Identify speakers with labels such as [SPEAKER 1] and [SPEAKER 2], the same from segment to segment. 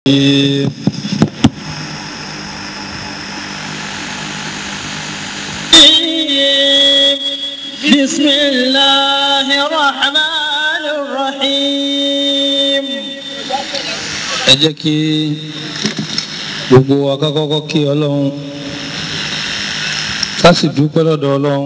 [SPEAKER 1] بسم الله الرحمن الرحيم
[SPEAKER 2] ẹ jẹ́ kí gbogbo wa ká kọ́kọ́ kí ọlọ́run ká sì dúpẹ́ lọ́dọ̀ ọlọ́run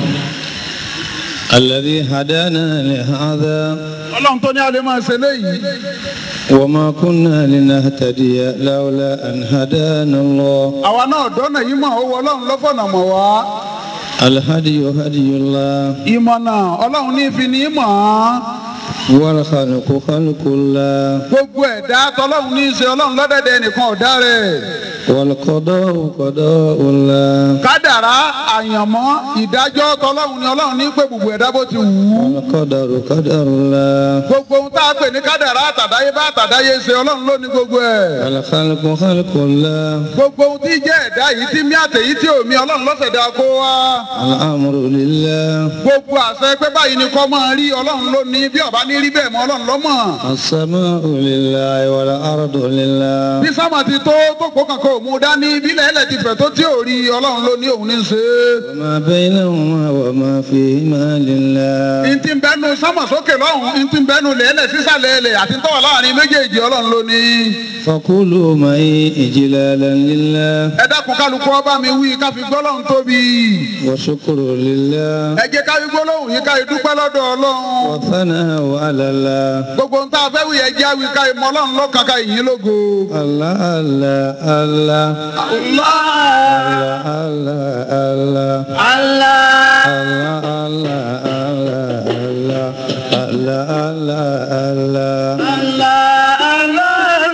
[SPEAKER 2] alladhi hadana li hadha
[SPEAKER 3] ọlọ́run tó ní a lè máa ṣe léyìí
[SPEAKER 2] wa ma kunna linahtadiya lawla an hadana Allah
[SPEAKER 3] àwa náà dọ́nà yìí mọ̀ owó ọlọ́run lọ́fọ̀nà mọ̀ wá
[SPEAKER 2] alhadiyu hadiyullah
[SPEAKER 3] ìmọ̀nà ọlọ́run ní fi ní mọ̀
[SPEAKER 2] wal khalqu khalqullah
[SPEAKER 3] gbogbo ẹ̀dá tọ́lọ́run ní í ṣe ọlọ́run lọ́dẹ̀dẹ̀ nìkan ọ̀dá rẹ̀
[SPEAKER 2] wal qada'u qada'ullah
[SPEAKER 3] kádàrá àyànmọ́ ìdájọ́ tọ́lọ́run ní ọlọ́run ní pé gbogbo ẹ̀dá bó ti wù ú
[SPEAKER 2] wal qadaru qadarullah
[SPEAKER 3] gbogbo ohun tá a pè ní kádàrá àtàdáyé bá àtàdáyé ṣe ọlọ́run ló ní gbogbo ẹ̀
[SPEAKER 2] wal khalqu khalqullah
[SPEAKER 3] gbogbo ohun tí jẹ́ ẹ̀dá yìí tí mí àtẹ̀yí tí omi ọlọ́run lọ́sẹ̀dá kó wá
[SPEAKER 2] al-amru lillah
[SPEAKER 3] gbogbo àṣẹ pé báyìí ni kọ́ máa rí ọlọ́run ló ní bí ọba ní rí bẹ́ẹ̀ mọ́ ọlọ́run lọ́mọ̀
[SPEAKER 2] as-sama'u lillahi wal ardu lillah
[SPEAKER 3] bí sábà ti tó tó kó kankan ò mú dání bílẹ̀ ẹlẹ̀ ti fẹ̀ tó tí ò rí ọlọ́run ló ní òun ní í ṣe
[SPEAKER 2] وما بينهما وما فيهما لله
[SPEAKER 3] é. n ti bẹnu sámà sókè lọ́hùn n ti bẹnu lẹ́lẹ̀ sísàlẹ̀ ẹlẹ̀ àti tọ́wọ̀ láàrin méjèèjì ọlọ́run ló ní.
[SPEAKER 2] فقولوا معي إجلالا لله
[SPEAKER 3] ẹ dákun kálukú ọba mi wí ká fi gbọ́lọ́hún tóbi.
[SPEAKER 2] وشكر لله
[SPEAKER 3] ẹ jẹ́ ká fi gbọ́lọ́hún yìí ká fi dúpẹ́ lọ́dọ̀ ọlọ́run.
[SPEAKER 2] وثناء على الله
[SPEAKER 3] gbogbo ń tá a fẹ́ wí ẹ jẹ́ àwí ká ìmọ̀ ọlọ́run lọ́kàn ká ìyìn lógo.
[SPEAKER 2] الله الله الله
[SPEAKER 3] Allah.
[SPEAKER 2] الله الله
[SPEAKER 1] الله
[SPEAKER 2] الله الله الله الله الله الله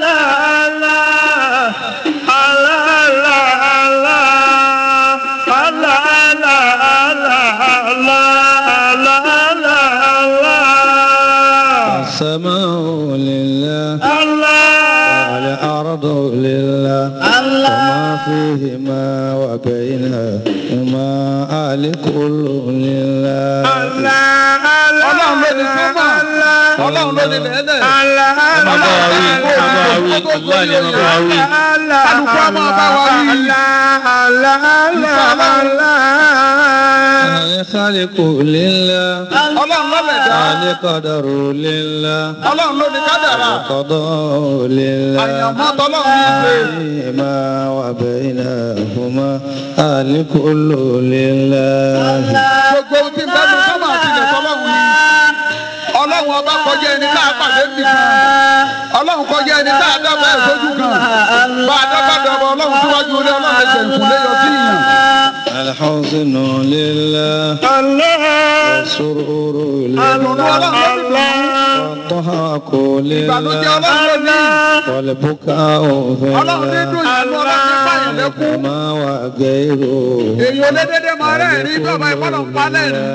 [SPEAKER 2] السماء لله والأرض لله وما فيهما وبينهما آل كل لله
[SPEAKER 3] ọlọ́run ló ní sọ́mà ọlọ́run ló ní lẹ́lẹ̀. kálukú ọmọ bá wa wí.
[SPEAKER 2] الخالق لله
[SPEAKER 3] ọlọ́run ló lẹ̀ dá.
[SPEAKER 2] القدر لله
[SPEAKER 3] ọlọ́run ló ní kádàrà.
[SPEAKER 2] القضاء لله
[SPEAKER 3] àyànmọ́ tọ́lọ́run ní í ṣe.
[SPEAKER 2] ما وبينهما آل كل لله
[SPEAKER 3] gbogbo ohun tí ń bẹ́nu sọ́mà àti ilẹ̀ tọ́lọ́run ní. ọlọ́run ọba kọjá ẹni tá a pàdé bì kan. ọlọ́run kọjá ẹni tá a dábàá ẹ̀ sójú kan. bá a dábàá dọ̀bọ̀ ọlọ́run síwájú orí ọlọ́run ẹsẹ̀ ìkúlé yọ sí ìyàn.
[SPEAKER 2] الحزن لله والسرور
[SPEAKER 3] àlùnú
[SPEAKER 2] لله
[SPEAKER 3] ọlọ́run ló ní dùn.
[SPEAKER 2] والضحك
[SPEAKER 3] ìbànújẹ́
[SPEAKER 2] لله
[SPEAKER 3] ọlọ́run ló ní.
[SPEAKER 2] والبكاء في
[SPEAKER 3] ọlọ́run ní
[SPEAKER 2] الله
[SPEAKER 3] dùn ìlú ọlọ́run ní báyìí lẹ́kún.
[SPEAKER 2] وما وغيره
[SPEAKER 3] èyí ò lé dédé máa rẹ̀ rí bí ọba ìfọ́nà ń palẹ̀ rí.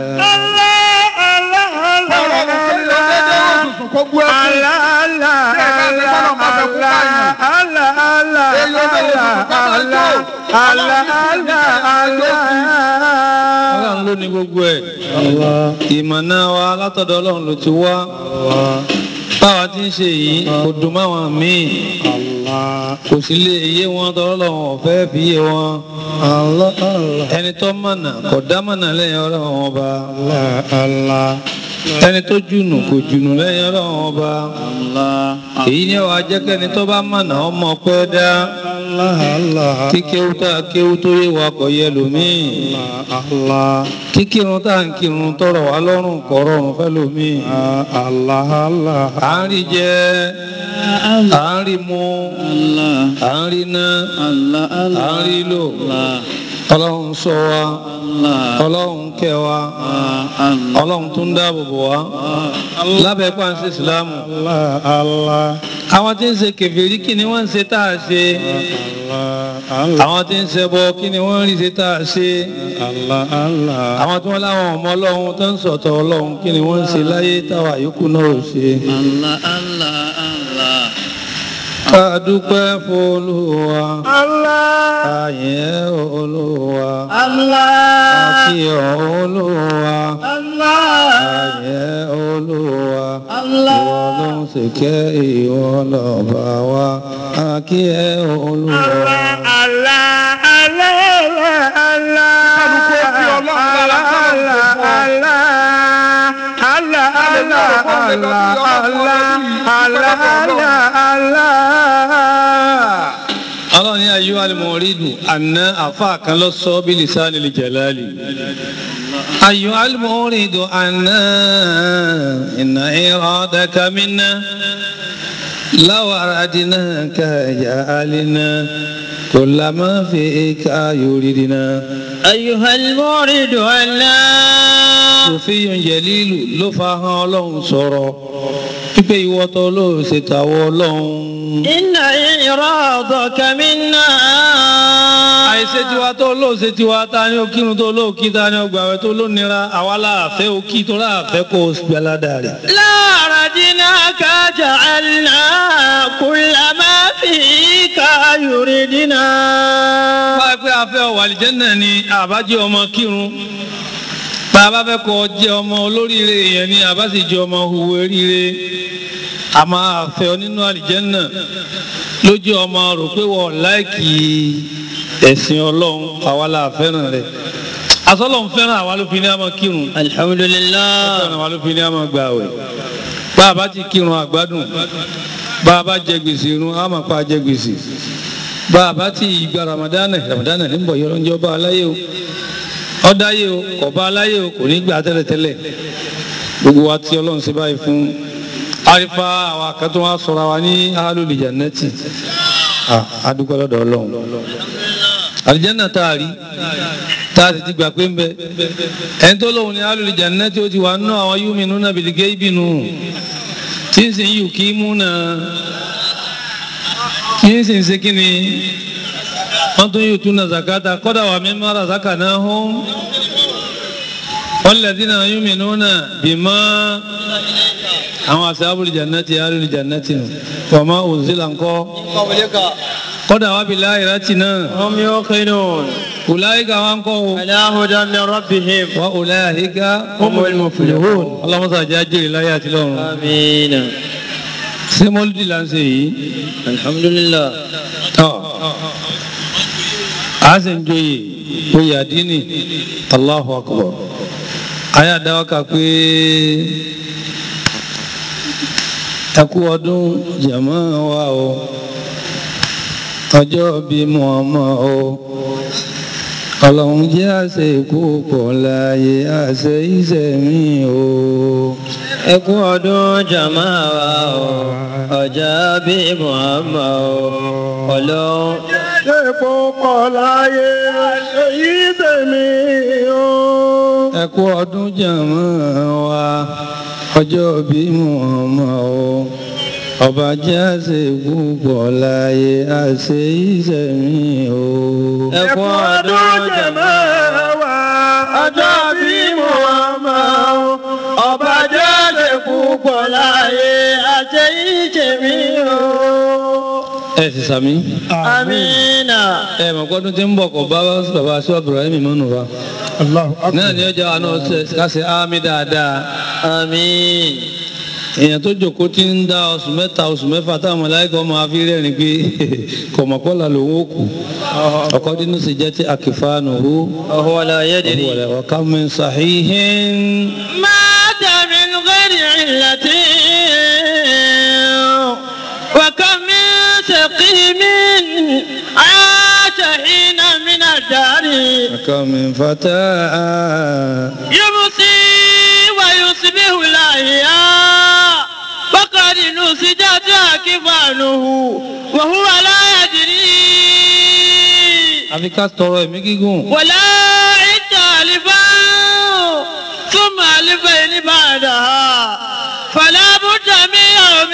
[SPEAKER 3] ọlọ́run kò ní lọ dédé òṣùṣù kó bú ẹkún. bí ẹ bá ti fọ́nà máa fẹ́ kú báyìí. èyí ò lé òṣùṣù ká máa jó. ọlọ́run ní kú ní àjọ sí.
[SPEAKER 2] ọlọ́run ló ní gbogbo ẹ̀ ìmọ̀nà wa látọ̀dọ̀ ọlọ́run ló ti wá báwa ti ń ṣe yìí kò dùn máwọn míì kò sí lè yé wọn tọ́lọ́ lọ́wọ́ ọ̀fẹ́ fi yé wọn ẹni tó mọ̀nà kò dá mọ̀nà lẹ́yìn ọlọ́run ọba ẹni tó jùnù kò jùnù lẹ́yìn ọlọ́run ọba èyí ni wàá jẹ́ kẹ́ni tó bá mọ̀nà ọmọ pẹ́ dá kí kéwú tá a kéwú tó yé wa kò yẹ lómìn kí kírun tá à ń kírun tọrọ wá lọ́rùn kò rọrùn fẹ́ lómìn à ń rí jẹ à ń rí mu à ń rí ná à ń rí lò ọlọ́run ṣọ́ wa ọlọ́run kẹ́ wa ọlọ́run tún dáàbò bò wá lábẹ́ pàǹsí ìsìlámù àwọn tí ń ṣe kèfèrí kí ni wọ́n ń ṣe tá a ṣe àwọn tí ń ṣe bọ kí ni wọ́n ń rí ṣe tá a ṣe àwọn tí wọ́n láwọn ọmọ ọlọ́run tó ń sọ̀tọ̀ ọlọ́run kí ni wọ́n ń ṣe láyé táwa yòókù náà ò ṣe ká dúpẹ́ f'Olúwa
[SPEAKER 1] Allah.
[SPEAKER 2] àyẹ̀ Olúwa
[SPEAKER 1] Allah.
[SPEAKER 2] àkíyọ̀ Olúwa
[SPEAKER 1] Allah.
[SPEAKER 2] àyẹ̀ Olúwa
[SPEAKER 1] Allah.
[SPEAKER 2] ìwọ ló ń ṣèkẹ́ ìwọ lọ́ba wa àkíyẹ̀ Olúwa.
[SPEAKER 1] Allah. Allah. Allah.
[SPEAKER 3] Kálukú ó fi Ọlọ́run lára kọ́lọ́run kò fún ọ.
[SPEAKER 1] Allah. Allah. Allah. Allah. Allah. Allah.
[SPEAKER 2] ọlọ́run ní ayé alimọ̀rídù àná àfa kan lọ sọ bí lisani lè jẹ̀láàlì ayé alimọ̀rídù àná iná ìrọ̀dẹ́ka minna láwàrá dínà káyà alínà kò lámà fi ká yorìdínà.
[SPEAKER 1] أيها المورد الله
[SPEAKER 2] sòfíyàn jẹ̀lílù ló fa hàn ọlọ́run sọ̀rọ̀ pípé ìwọ́tọ̀ ló ṣètàwọ́ ọlọ́run.
[SPEAKER 1] إن إرادك منا
[SPEAKER 2] àìṣe tiwa tó lóòṣe tiwa ta ni ó kírun tó lóòkí ta ni ó gbàwẹ̀ tó lónira àwa láàfẹ́ òkí tó láàfẹ́ kó o gbẹ́ládà rẹ̀.
[SPEAKER 1] لا ردناك جعلنا كل ما فيك يريدنا
[SPEAKER 2] bá a pé afẹ́ ọ̀wà àlìjẹ́nà ni àbájẹ́ ọmọ kírun bá a bá fẹ́ kọ́ jẹ́ ọmọ olóríire èèyàn ni àbá sì jẹ́ ọmọ huwu eríire a máa fẹ́ ọ nínú àlìjẹ́nà lójú ọmọ rò pé wọ́n láìkì ẹ̀sìn ọlọ́run àwa la fẹ́ràn rẹ̀ asọ́lọ́run fẹ́ràn àwa ló fi ní àmọ́ kírun
[SPEAKER 1] الحمد لله
[SPEAKER 2] fẹ́ràn àwa ló fi ní àmọ́ gbààwẹ̀ bá a bá ti kírun àgbádùn bá a bá jẹ gbèsè irun á máa pa jẹ gbèsè bá a bá ti gba ramadana ramadana ní bọ̀ yọrọ ń jọ bá aláyé o ọdáyé o kò bá aláyé o kò ní gbà tẹ́lẹ̀tẹ́lẹ̀ gbogbo wa tí ọlọ́run ṣe báyìí fún arifa àwọn akẹ́tọ́ wa sọ̀rọ̀ wa ní alul jannati adúgbò lọ́dọ̀ ọlọ́run àlìjẹ́nà tá a rí tá a sì ti gbà pé ń bẹ ẹni tó lóun ní alul jannati ó ti wà nínú àwọn yu'minuna bil ghaibi nù tí ń sìn yìí kí mú náà kí ń sìn ṣe kí ni wọ́n tún yóò tún na zakata kọ́dà wà mí mara zaka náà hún walladhina yu'minuna bima àwọn ashabul jannati alul jannati nù wa ma unzila ńkọ́ kọ́dà wà bil akhirati náà
[SPEAKER 1] هم يوقنون
[SPEAKER 2] ulaika wa ńkọ́ o
[SPEAKER 1] على هدى من ربهم
[SPEAKER 2] wa ulaika humul muflihun ọlọ́mọsá jẹ́ àjèrè láyé àti lọ́run
[SPEAKER 1] آمين
[SPEAKER 2] ṣé mọ́lúdì là ń ṣe yìí
[SPEAKER 1] الحمد لله
[SPEAKER 2] tọ́ a sì ń joyè oyè àdínì Allahu akbar ayé àdáwọ́kà pé ẹkú ọdún jẹ̀mọ́ wa o ọjọ́ bí Muhammad o ọlọ́run jẹ́ àṣẹ ikú pọ̀ láàyè àṣẹ ìṣẹ̀mí o.
[SPEAKER 1] ẹ kú ọdún jàmá wa o ọjà bí Muhammad o ọlọ́run. ṣèpò pọ̀ láyé èyí tèmi o.
[SPEAKER 2] ẹ kú ọdún jẹ̀mọ́ wa ọjọ́ bí Muhammad o ọba jẹ́ àṣẹ ikú pọ̀ láàyè àṣẹ ìṣẹ̀mí o.
[SPEAKER 1] ẹ kú ọdún jàmá wa ọjọ́ bí Muhammad o ọba jáde púpọ̀ láyé àṣẹ ìjẹ̀mí o.
[SPEAKER 2] ẹ sì sàmí.
[SPEAKER 1] amina.
[SPEAKER 2] ẹ mọ̀ gbọ́dún tí ń bọ̀ kọ̀ bá bàbá aṣọ Ibrahim mọ́nù wa. náà ni ọjà àná kásẹ̀ ámì dáadáa.
[SPEAKER 1] àmín.
[SPEAKER 2] èèyàn tó jòkó tí ń dá oṣù mẹ́ta oṣù mẹ́fà táwọn mọ̀láìkọ́ máa fi rẹ́rìn pé kọ̀mọ̀kọ́lá lòun ó kù. ọkọ̀ dínú sì jẹ́ tí akífáànù hó.
[SPEAKER 1] وهو لا يدري
[SPEAKER 2] wọ̀lẹ̀ wọ̀ká mi sàhíhìn.
[SPEAKER 1] مات من غير علة وكم من سقيم عاش حين من الدار
[SPEAKER 2] ọkọ̀ mi fata.
[SPEAKER 1] يمسي ويصبح الأحياء وقد نسجت أكفانه وهو لا يدري
[SPEAKER 2] àfi ká tọrọ ẹ̀mí gígùn.
[SPEAKER 1] ولا عد ألفا ثم ألفين بعدها فلا بد من يوم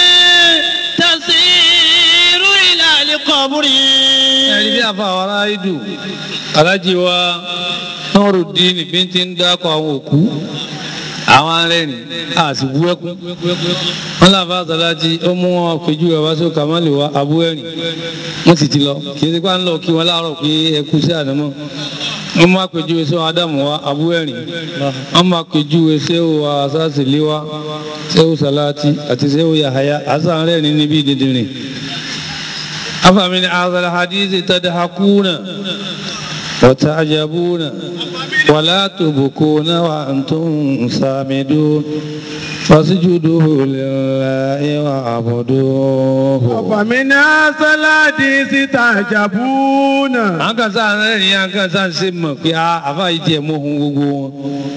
[SPEAKER 1] تسير إلى القبر
[SPEAKER 2] ẹ̀rí bí àfa àwọn ará ìdù alájí wa Nurudeen bí ti ń dákọ̀ àwọn òkú àwọn arẹ́rìn àti bú ẹkún wọn làbá àtàlájì ó mú wọn péjú rẹ̀ wá sí kàmáàlì wa abú ẹ̀rìn wọ́n sì ti lọ kì í ti pa ń lọ kí wọn láàárọ̀ pé ẹkú sí àdámọ́ wọ́n máa péjú sí ádámù wa abú ẹ̀rìn wọ́n máa péjú sí wa sásìlẹ̀ wa sẹ́wù sàláàtì àti sẹ́wù yàháyà àṣà arẹ́rìn níbi dídìrín أفمن هذا الحديث تضحكون وتعجبون ولا تبكون وأنتم سامدون فاسجدوا لله واعبدوه
[SPEAKER 4] ومن هذا الحديث تعجبون
[SPEAKER 2] àwọn kan sáà ń rẹ́rìn àwọn kan sáà ń ṣe mọ̀ pé àfa yìí tiẹ̀ mú ohun gbogbo wọn.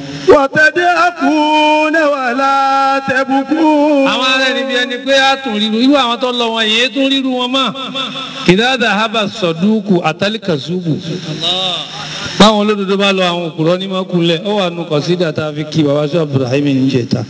[SPEAKER 4] وتضحكون ولا تبكون
[SPEAKER 2] àwọn arẹ́rìn bí ẹni pé a tún ríru irú àwọn tó lọ wọn yìí tún ríru wọn mọ́. ìdáàdà haba sọdúkù àtàlíkàṣubù. báwọn olódodo bá lọ àwọn òkúrọ́ ní mọ́kúnlẹ̀ ó wà nù kọ̀sídà tá a fi kí baba sọ Ibrahim ní jẹta.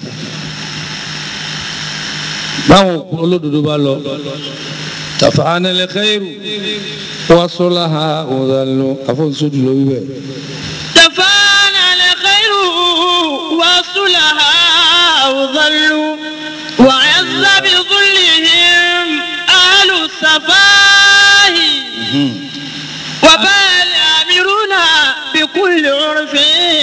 [SPEAKER 2] báwọn òkúrọ́ olódodo bá lọ. tàfàánẹ́lẹ̀ khairu wasolaha ọ̀dàlù àfọ̀nsódù lórí bẹ́ẹ̀.
[SPEAKER 1] تفانى الخير وصلها وظلوا وعز بظلهم أهل السفاه وبال آمرون بكل عرف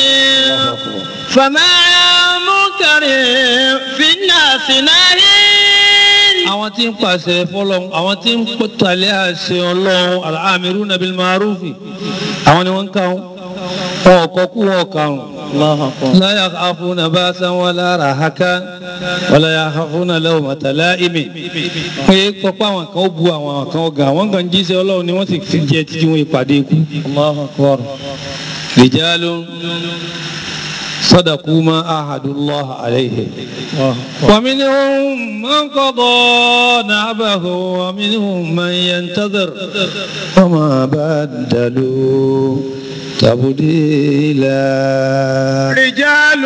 [SPEAKER 1] فما منكر في الناس ناهين
[SPEAKER 2] àwọn tí ń pàṣẹ fọlọ́n àwọn tí ń tàlẹ́ àṣẹ ọlọ́run al-amiruna bil ma'rufi àwọn ni wọ́n ń kàún wọn ọkọ̀ kú wọn kàún. la yakhafuna ba'san wala rahakan wala yakhafuna lawmata la'imi. pé kọ́pọ̀ àwọn kan ó bu àwọn kan ó ga àwọn kan jíṣẹ́ ọlọ́run ni wọ́n sì fi jẹ títí wọn ìpàdé ikú. rijalun صدقوا ما عاهدوا الله عليه ومنهم من قضى نعبه ومنهم من ينتظر وما بدلوا تبديلا
[SPEAKER 4] رجال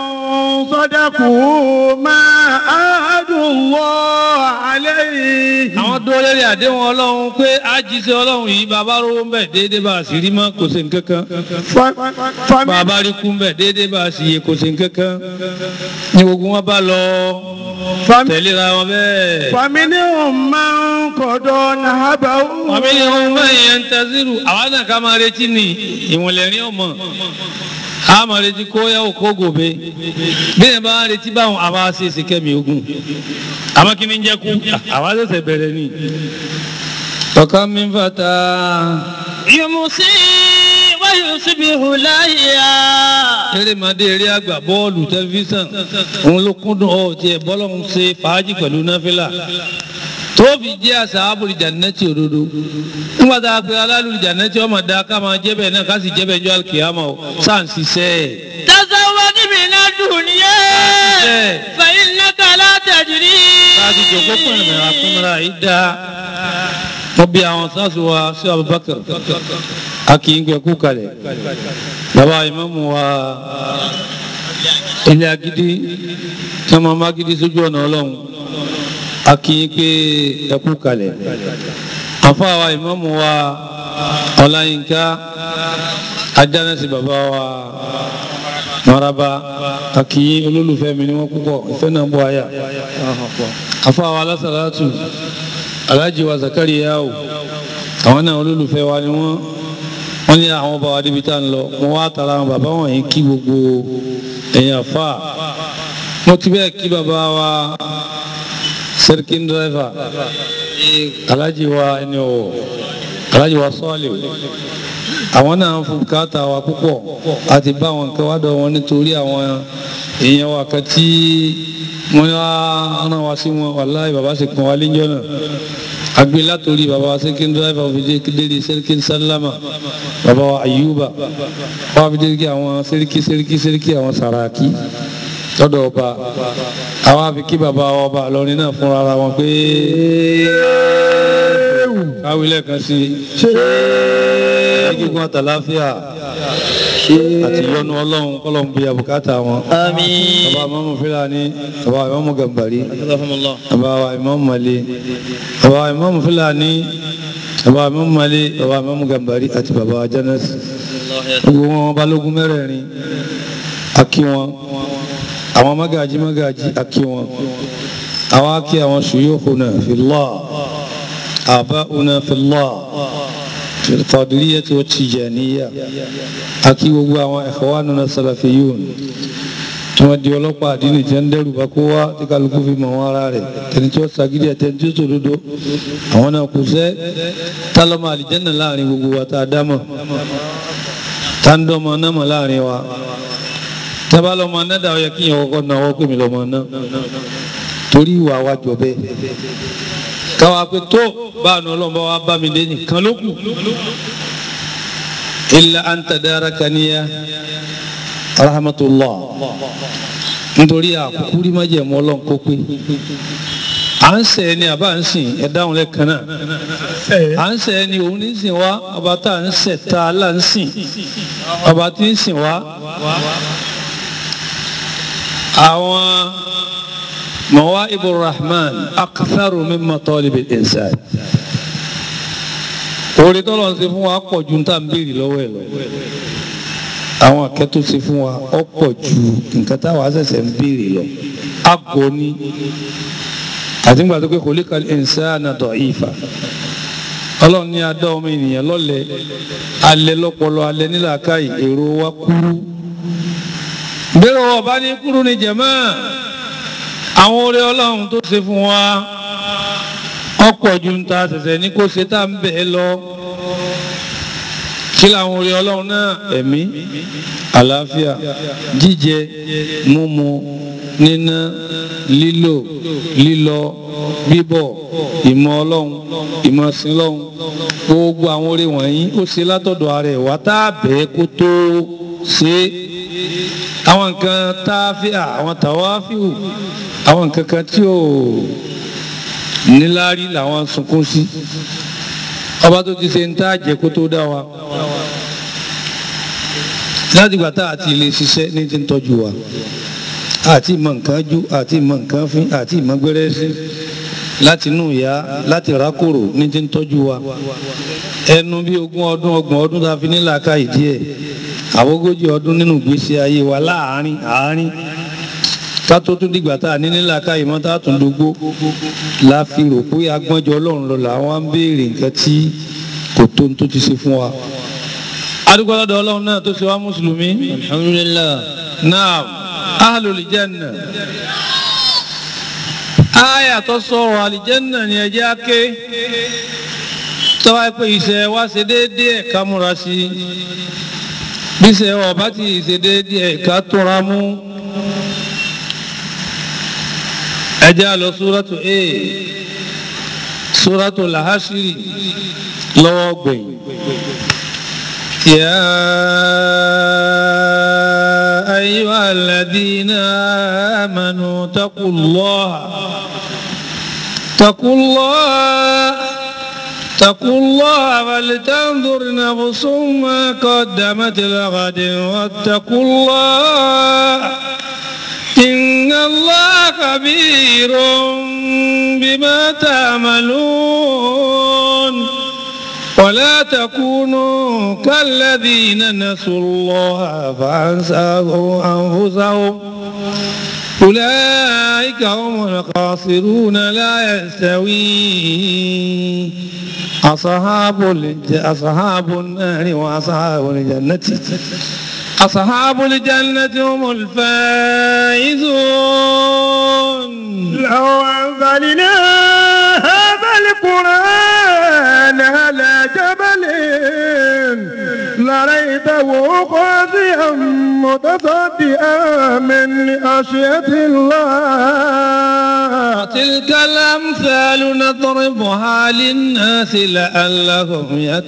[SPEAKER 4] صدقوا ما عاهدوا الله عليه
[SPEAKER 2] àwọn dúró lórí àdéhùn ọlọ́run pé àjíṣẹ́ ọlọ́run yìí bàbá rówó ń bẹ̀ déédéé bá a sì rí mọ́ kò sí nǹkan kan
[SPEAKER 4] فمن
[SPEAKER 2] bàbá rí kú ń bẹ̀ déédéé bá a sì yè kò sí nǹkan kan ní gbogbo wọn bá lọ tẹ̀léra wọn bẹ́ẹ̀.
[SPEAKER 4] فمنهم من قضى نهبه
[SPEAKER 2] àmì ni wọn máa yẹn ń tẹ́sírù àwa náà ká máa retí ni ìwọ̀nlẹ̀ ní ọmọ a máa retí kó yá òkó gòbe bí ẹ bá ń retí báwọn àwa ṣe é ṣe kẹ́mi ogun àmọ́ kí ni ń jẹ́ kú àwa ṣẹ̀ṣẹ̀ bẹ̀rẹ̀ ni. ọ̀kan mi ń fata
[SPEAKER 1] يمسي ويصبح ليا
[SPEAKER 2] erémadé eré àgbà bọ́ọ̀lù tẹlifíṣàn òun ló kúndùn ọ̀ tiẹ̀ bọ́lọ́hún ṣe fàájì pẹ̀lú náfìlà tóbi jẹ́ àṣà àbúrò jannati òdodo nígbà tá a pe alálùú jannati ọmọ dá ká máa jẹ́ bẹ́ẹ̀ náà ká sì jẹ́ bẹ́ẹ̀ jọ alkiyama o sáà ń ṣiṣẹ́ ẹ̀.
[SPEAKER 1] تزود من الدنيا
[SPEAKER 2] إيه.
[SPEAKER 1] فإنك لا تدري
[SPEAKER 2] láti jòkó pẹ̀lú àpẹẹrẹ yìí dá wọ́n bí àwọn sáàsù wa sí Abubakar a kì í gbẹ kú kalẹ̀ bàbá ìmáàmù wa ilé agídí tí wọ́n máa gidi sójú ọ̀nà ọlọ́run a kì í pé ẹ kú kalẹ̀ àfa wa ìmáàmù wa ọláyínká ajánẹ́sì bàbá wa maraba a kì í olólùfẹ́ mi ni wọ́n púpọ̀ ìfẹ́ náà bọ́ àyà afáwa alásàlátù alájí wa zakariya o àwọn náà olólùfẹ́ wa ni wọ́n wọ́n ní àwọn bàbá débi tá ń lọ wọ́n wá tara àwọn bàbá wọ̀nyí kí gbogbo ẹ̀yìn àfà mo ti bẹ́ẹ̀ kí bàbá wa sẹ́ríkìn dírẹ́fà alájí wa ẹni ọ̀wọ̀ alájí wa sọ́ọ̀lì àwọn náà ń fún bùkátà wa púpọ̀ àti bá àwọn nǹkan wá dọ̀ wọn nítorí àwọn èèyàn wa kan tí wọ́n wá rán wa sí wọn wàláì bàbá sì pọn wa léjọ́ náà agbe látòrí bàbá wa sẹ́kìn dráìvà òfìdí dédé sẹ́ríkì sálámà bàbá wa àyùbá wọ́n fi dédé àwọn sẹ́ríkì sẹ́ríkì sẹ́ríkì àwọn sàràkí lọ́dọ̀ ọba àwọn àfi kí bàbá wa ọba lọrin náà fúnra ara wọn pé káwé lẹ́ẹ̀kan sí i gígùn àtàláfíà àti ìyọ́nú ọlọ́run kọ́lọ́run bí abùkátà wọn.
[SPEAKER 1] آمين
[SPEAKER 2] bàbá ìmáàmù Fúlàní bàbá ìmáàmù Gàmbàrí bàbá wa ìmáàmù Màlé bàbá ìmáàmù Fúlàní bàbá ìmáàmù Màlé bàbá ìmáàmù Gàmbàrí àti bàbá wa Jánásì gbogbo wọn balógun mẹ́rẹ̀ẹ̀rin akí wọn àwọn magaji magaji akí wọn àwọn akí àwọn shuyukhuna fillah aba'una fillah fil qadiriyati wa tijaniyya akí gbogbo àwọn ikhwanuna salafiyun tí wọ́n di ọlọ́pàá àdínì tí wọ́n ń dẹ́rù bá kó wá tí kálukú fi mọ̀ wọn ara rẹ̀ tẹni tí ó sagídí ẹ̀ tẹni tí ó sòdodo àwọn náà kù sẹ́ tálọ́mọ àlìjẹ́nà láàrin gbogbo wa tá a dámọ̀ táńdọ́mọ náà mọ̀ láàrin wa tábàlọ́mọ náà dà ó yẹ kí yẹn kọ́kọ́ náà wọ́n pè mí lọ́mọ náà torí ìwà wa jọ bẹ́ẹ̀ káwa pé tó báànù ọlọ́mọ wa bá mi dé nìkan ló kù illa anta darakaniya rahmatullah nítorí àkókò rí májẹ̀mú ọlọ́run kó pé à ń sẹ́ ni àbá ń sìn ẹ̀ dáhùn lẹ́ẹ̀kan náà à ń sẹ́ ni òun ní sìn wá ọba tá à ń sẹ̀ tá a là ń sìn ọba tí ń sìn wá àwọn mọ̀wá ibrahman aktharu min matalib al-insan orí tọ́lọ̀ ń ṣe fún wa pọ̀ ju tá à ń béèrè lọ́wọ́ ẹ̀ lọ àwọn akẹ́tọ́ ṣe fún wa ọ̀pọ̀ ju nǹkan táwa ṣẹ̀ṣẹ̀ ń béèrè lọ àgọ́ ni àti nígbà tó pé kò lè ka insana da'ifa ọlọ́run ní adá ọmọ ènìyàn lọ́lẹ̀ alẹ́ lọ́pọlọ alẹ́ nílàákàyè èrò wa kúrú bẹ́ẹ̀ wọ́n bá ní kúrú ní jẹ̀mọ́ àwọn oore ọlọ́run tó ṣe fún wa ọ̀pọ̀ ju ń ta ṣẹ̀ṣẹ̀ ní kó ṣe tá à ń bẹ̀ ẹ́ lọ kí làwọn oore ọlọ́run náà ẹ̀mí àlàáfíà jíjẹ múmu níná lílò lílọ bíbọ̀ ìmọ̀ ọlọ́run ìmọ̀ sílọ́run gbogbo àwọn oore wọ̀nyí ó ṣe látọ̀dọ̀ ara ẹ̀ wá tá a bẹ̀ẹ́ kó tó ṣe é àwọn nǹkan táfíà àwọn tàwáfíù àwọn nǹkan kan tí ò níláárí làwọn sunkún sí ọba tó ti ṣe ń tá àjẹ kó tó dá wa láti gbà tá àti ilé ṣiṣẹ́ ní ti ń tọ́jú wa àti ìmọ̀ nǹkan jú àti ìmọ̀ nǹkan fín àti ìmọ̀ gbẹ́rẹ́ sí láti inú ìyá láti rákòrò ní ti ń tọ́jú wa ẹnu bí ogún ọdún ọgbọ̀n ọdún tá a fi nílà ká ìdí ẹ̀ àwogójì ọdún nínú ìgbésí ayé wa láàárín àárín ká tó tún dìgbà tá a ní nílà ká ìmọ̀ tá a tún dógbó la fi rò pé agbọ́njọ ọlọ́run lọ làwọn ń béèrè nǹkan tí kò tó tó ti ṣe fún wa. adúgbò lọ́dọ̀ ọlọ́run náà tó ṣe wá mùsùlùmí. alhamdulillah. naam ahlul janna. aya tó sọ̀rọ̀ àlìjẹ́nà ni ẹ jẹ́ á ké tọ́wá pé iṣẹ́ wa ṣe déédéé ká múra sí i bí iṣẹ́ wa bá ti ṣe déédéé ká tóra mú. ẹ jẹ́ á lọ súrátù a súrátù làhásírì lọ́wọ́ gbẹ̀yìn. يا أيها الذين آمنوا اتقوا الله اتقوا الله اتقوا الله ولتنظر نفس ما قدمت لغد واتقوا الله إن الله خبير بما تعملون ولا تكونوا كالذين نسوا الله فأنساهم أنفسهم أولئك هم الخاسرون لا يستوي أصحاب أصحاب النار وأصحاب الجنة أصحاب الجنة هم الفائزون
[SPEAKER 4] لو أنزلنا هذا القرآن على جبل لريته خاضعا متصدئا من خشية الله
[SPEAKER 2] تلك الأمثال نضربها للناس لعلهم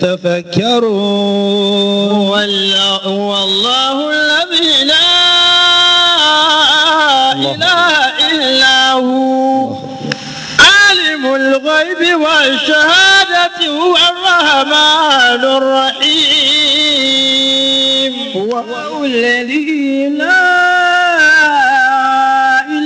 [SPEAKER 2] يتفكرون
[SPEAKER 1] والله والله الذي لا إله إلا هو عالم الغيب والشهادة هو الرحمن الرحيم هو الذي لا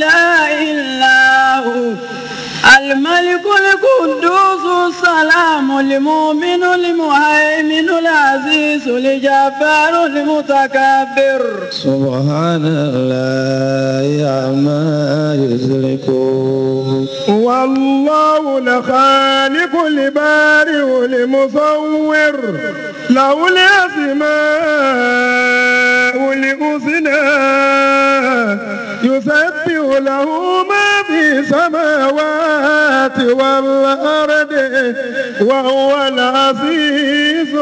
[SPEAKER 1] إله إلا هو الملك القدوس السلام المؤمن المهيمن العزيز الجبار المتكبر
[SPEAKER 2] سبحان الله عما يشركون
[SPEAKER 4] والله الخالق البارئ المصور له الأسماء الحسنى يسبح له ما في السماوات والأرض وهو العزيز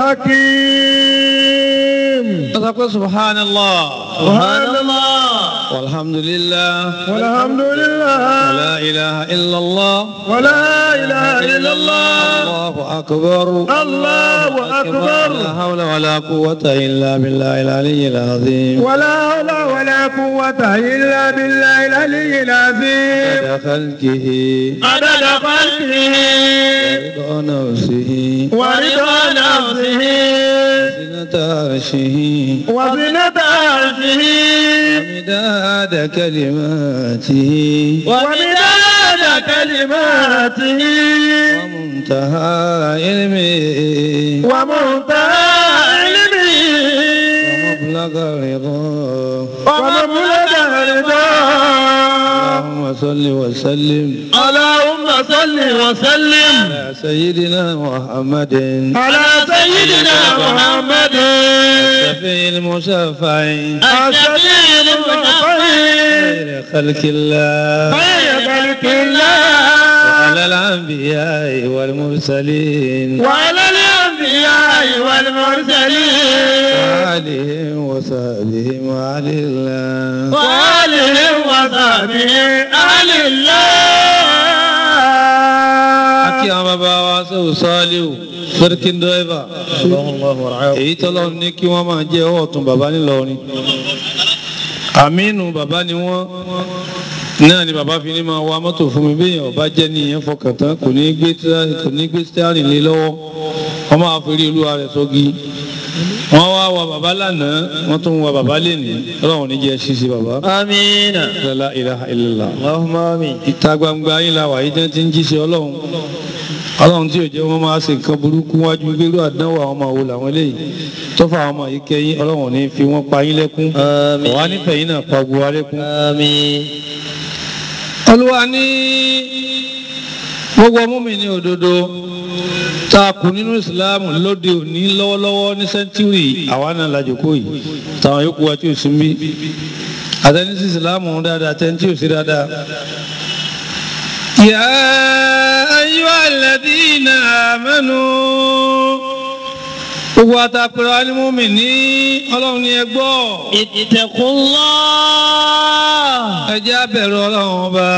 [SPEAKER 4] الحكيم
[SPEAKER 2] أتقول سبحان الله
[SPEAKER 4] سبحان الله
[SPEAKER 2] والحمد لله
[SPEAKER 4] والحمد لله
[SPEAKER 2] ولا إله إلا الله
[SPEAKER 4] ولا إله إلا الله
[SPEAKER 2] الله أكبر
[SPEAKER 4] الله
[SPEAKER 2] لا
[SPEAKER 4] أكبر
[SPEAKER 2] حول ولا قوة إلا بالله العلي العظيم
[SPEAKER 4] ولا حول ولا قوة إلا بالله العلي العظيم
[SPEAKER 2] عدد خلقه
[SPEAKER 4] عدد خلقه
[SPEAKER 2] ورضا نفسه
[SPEAKER 4] ورضا نفسه
[SPEAKER 2] زنة عرشه
[SPEAKER 4] وزنة عرشه
[SPEAKER 2] ومداد كلماته
[SPEAKER 4] ومداد كلماته
[SPEAKER 2] ومنتهى علمه
[SPEAKER 4] ومنتهى علمه
[SPEAKER 2] ومبلغ رضاه
[SPEAKER 4] ومبلغ رضاه
[SPEAKER 2] اللهم صل وسلم
[SPEAKER 4] اللهم صل وسلم
[SPEAKER 2] على سيدنا محمد
[SPEAKER 4] على سيدنا محمد
[SPEAKER 2] الشفيع المشفع
[SPEAKER 4] الشفيع المرفع
[SPEAKER 2] خير خلق الله
[SPEAKER 4] خير خلق الله
[SPEAKER 2] وعلى الأنبياء والمرسلين
[SPEAKER 4] وعلى الأنبياء والمرسلين
[SPEAKER 2] وآلهم وصحبهم وعلى الله
[SPEAKER 4] وآلهم وصحبه أهل
[SPEAKER 2] Akí
[SPEAKER 4] الله
[SPEAKER 2] àwọn bàbá wa sọ̀rọ̀ sọ́ọ́líù sọ́dọ̀kín dọ́ẹ́bà. Èyí tọ́lọ́ ní kí wọ́n máa jẹ́ ọwọ́ ọ̀tún bàbá nílọrin. Àmínú bàbá ni wọ́n. Náà ni bàbá fi ní máa wa mọ́tò fún mi bí èèyàn bá jẹ́ ní ìyẹn fọkàn tán kò ní gbé tíra- kò ní gbé stẹ́rìn lé lọ́wọ́. Wọ́n máa fi rí olúwa rẹ̀ sọ́gi. Wọ́n wá wa bàbá lánàá, wọ́n tún wa bàbá lénìí. Ọlọ́run ní jẹ́ ṣíṣe bàbá.
[SPEAKER 1] آمين
[SPEAKER 2] La ilaha illallah
[SPEAKER 1] اللهم آمين
[SPEAKER 2] ìta gbangba yín la wà yìí tẹ́ ti ń jíṣẹ́ ọlọ́run ọlọ́run tí ò jẹ́ wọ́n máa ṣe nǹkan burúkú wájú gbérú àdánwò àwọn ọmọ wo làwọn eléyìí tó fà àwọn ọmọ yìí kẹ́yìn ọlọ́run ní fi wọ́n pa yín lẹ́kún
[SPEAKER 1] آمين
[SPEAKER 2] ọ̀wá nífẹ̀ẹ́ yín náà pa gbogbo wa lẹ́kún.
[SPEAKER 1] آمين
[SPEAKER 2] olúwa ní gbogbo múmi ní òdodo tá a kù nínú ìsìláàmù lóde òní lọ́wọ́lọ́wọ́ ní sẹ́ńtúrì àwa náà la jókòó yìí táwọn yòókù wa tí ò sí ń bí àtẹni sí ìsìláàmù dáadáa àtẹni tí ò sí dáadáa. يا أيها الذين آمنوا gbogbo àtàkùrọ̀ alimumi ní ọlọ́run ní ẹgbọ́
[SPEAKER 1] اتقوا الله
[SPEAKER 2] ẹ jẹ́ á bẹ̀rù ọlọ́run ọba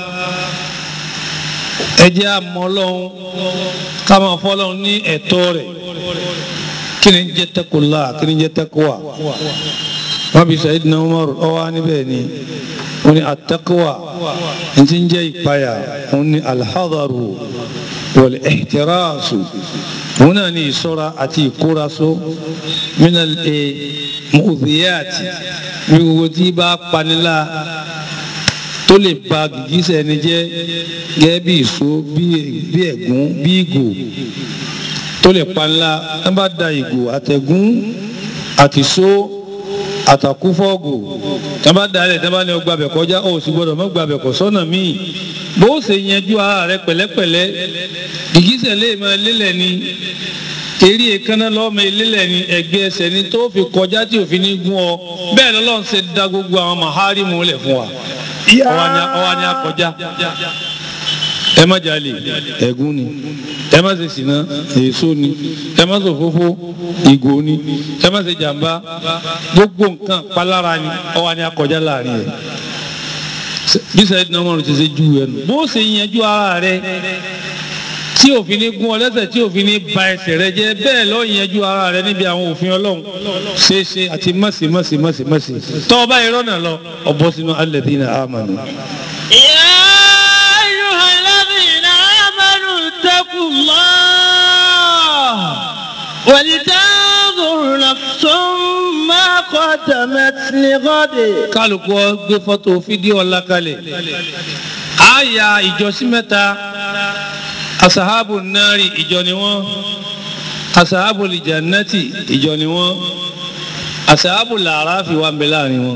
[SPEAKER 2] ẹ jẹ́ á mọ ọlọ́run ká máa fọ́ ọlọ́run ní ẹ̀tọ́ rẹ̀ kí ni ń jẹ́ tẹ́kùlá kí ni ń jẹ́ tẹ́kùwà wọ́n bí Sayyidina Umar ọwọ́ níbẹ̀ ni wọ́n ní àtẹ́kùwà ń ti ń jẹ́ ìpayà wọ́n ní alhadaru wal ihtirasu òun náà ní ìṣọ́ra àti ìkóraṣó minal mu'dhiyati bí gbogbo tí bá panilá tó lè ba gìgísẹ̀ ẹni jẹ́ gẹ́gẹ́ bí ìṣó bí bí ẹ̀gún bí ìgò tó lè panilá ẹ bá da ìgò àtẹ̀gún àtìṣó àtàkúfọ́ọ̀gù tí wọ́n bá dalẹ̀ tí wọ́n bá ní ọgbà bẹ̀ kọjá ó sì gbọ́dọ̀ mọ́ gbà bẹ̀ kọ́ sọ́nà míì bó ṣe yanjú ara rẹ pẹ̀lẹ́pẹ̀lẹ́ gìgísẹ̀ lè máa lélẹ̀ ni eré èékánná lọ́mọ elélẹ̀ ni ẹgbẹ́ ẹsẹ̀ ni tó fi kọjá tí òfin ní gún ọ bẹ́ẹ̀ lọ́lọ́run ṣe dá gbogbo àwọn màhárìmù lẹ̀ fún wa ọwọ́ ni a kọjá ẹ má jalè ẹ̀gún ni ẹ má ṣe ṣìnà èso ni ẹ má ṣe òfófó ìgò ni ẹ má ṣe jàmbá gbogbo nǹkan palára ni ọwọ́ ni a kọjá láàrin ẹ̀ bí sẹ́yìn náà wọ́n ti ṣe ju ẹnu bó ṣe yanjú ara rẹ tí òfin ní gún ọ lẹ́sẹ̀ tí òfin ní ba ẹsẹ̀ rẹ jẹ́ bẹ́ẹ̀ lọ yanjú ara rẹ níbi àwọn òfin ọlọ́run ṣeéṣe àti mọ̀sí mọ̀sí mọ̀sí mọ̀sí tọ́ ọ bá irọ́ náà lọ ọ̀bọ sínú alladhina amanu.
[SPEAKER 1] يا أيها الذين آمنوا اتقوا الله ولتنظر نفس ما قدمت لغد
[SPEAKER 2] kálukú ọ gbé fọ́tò fídíò ọ̀la kalẹ̀ a ya ìjọsìn mẹ́ta asahabu nari ìjọ ni wọ́n asahabu lijannati ìjọ ni wọ́n asahabu làráfi wà ń bẹ láàrin wọn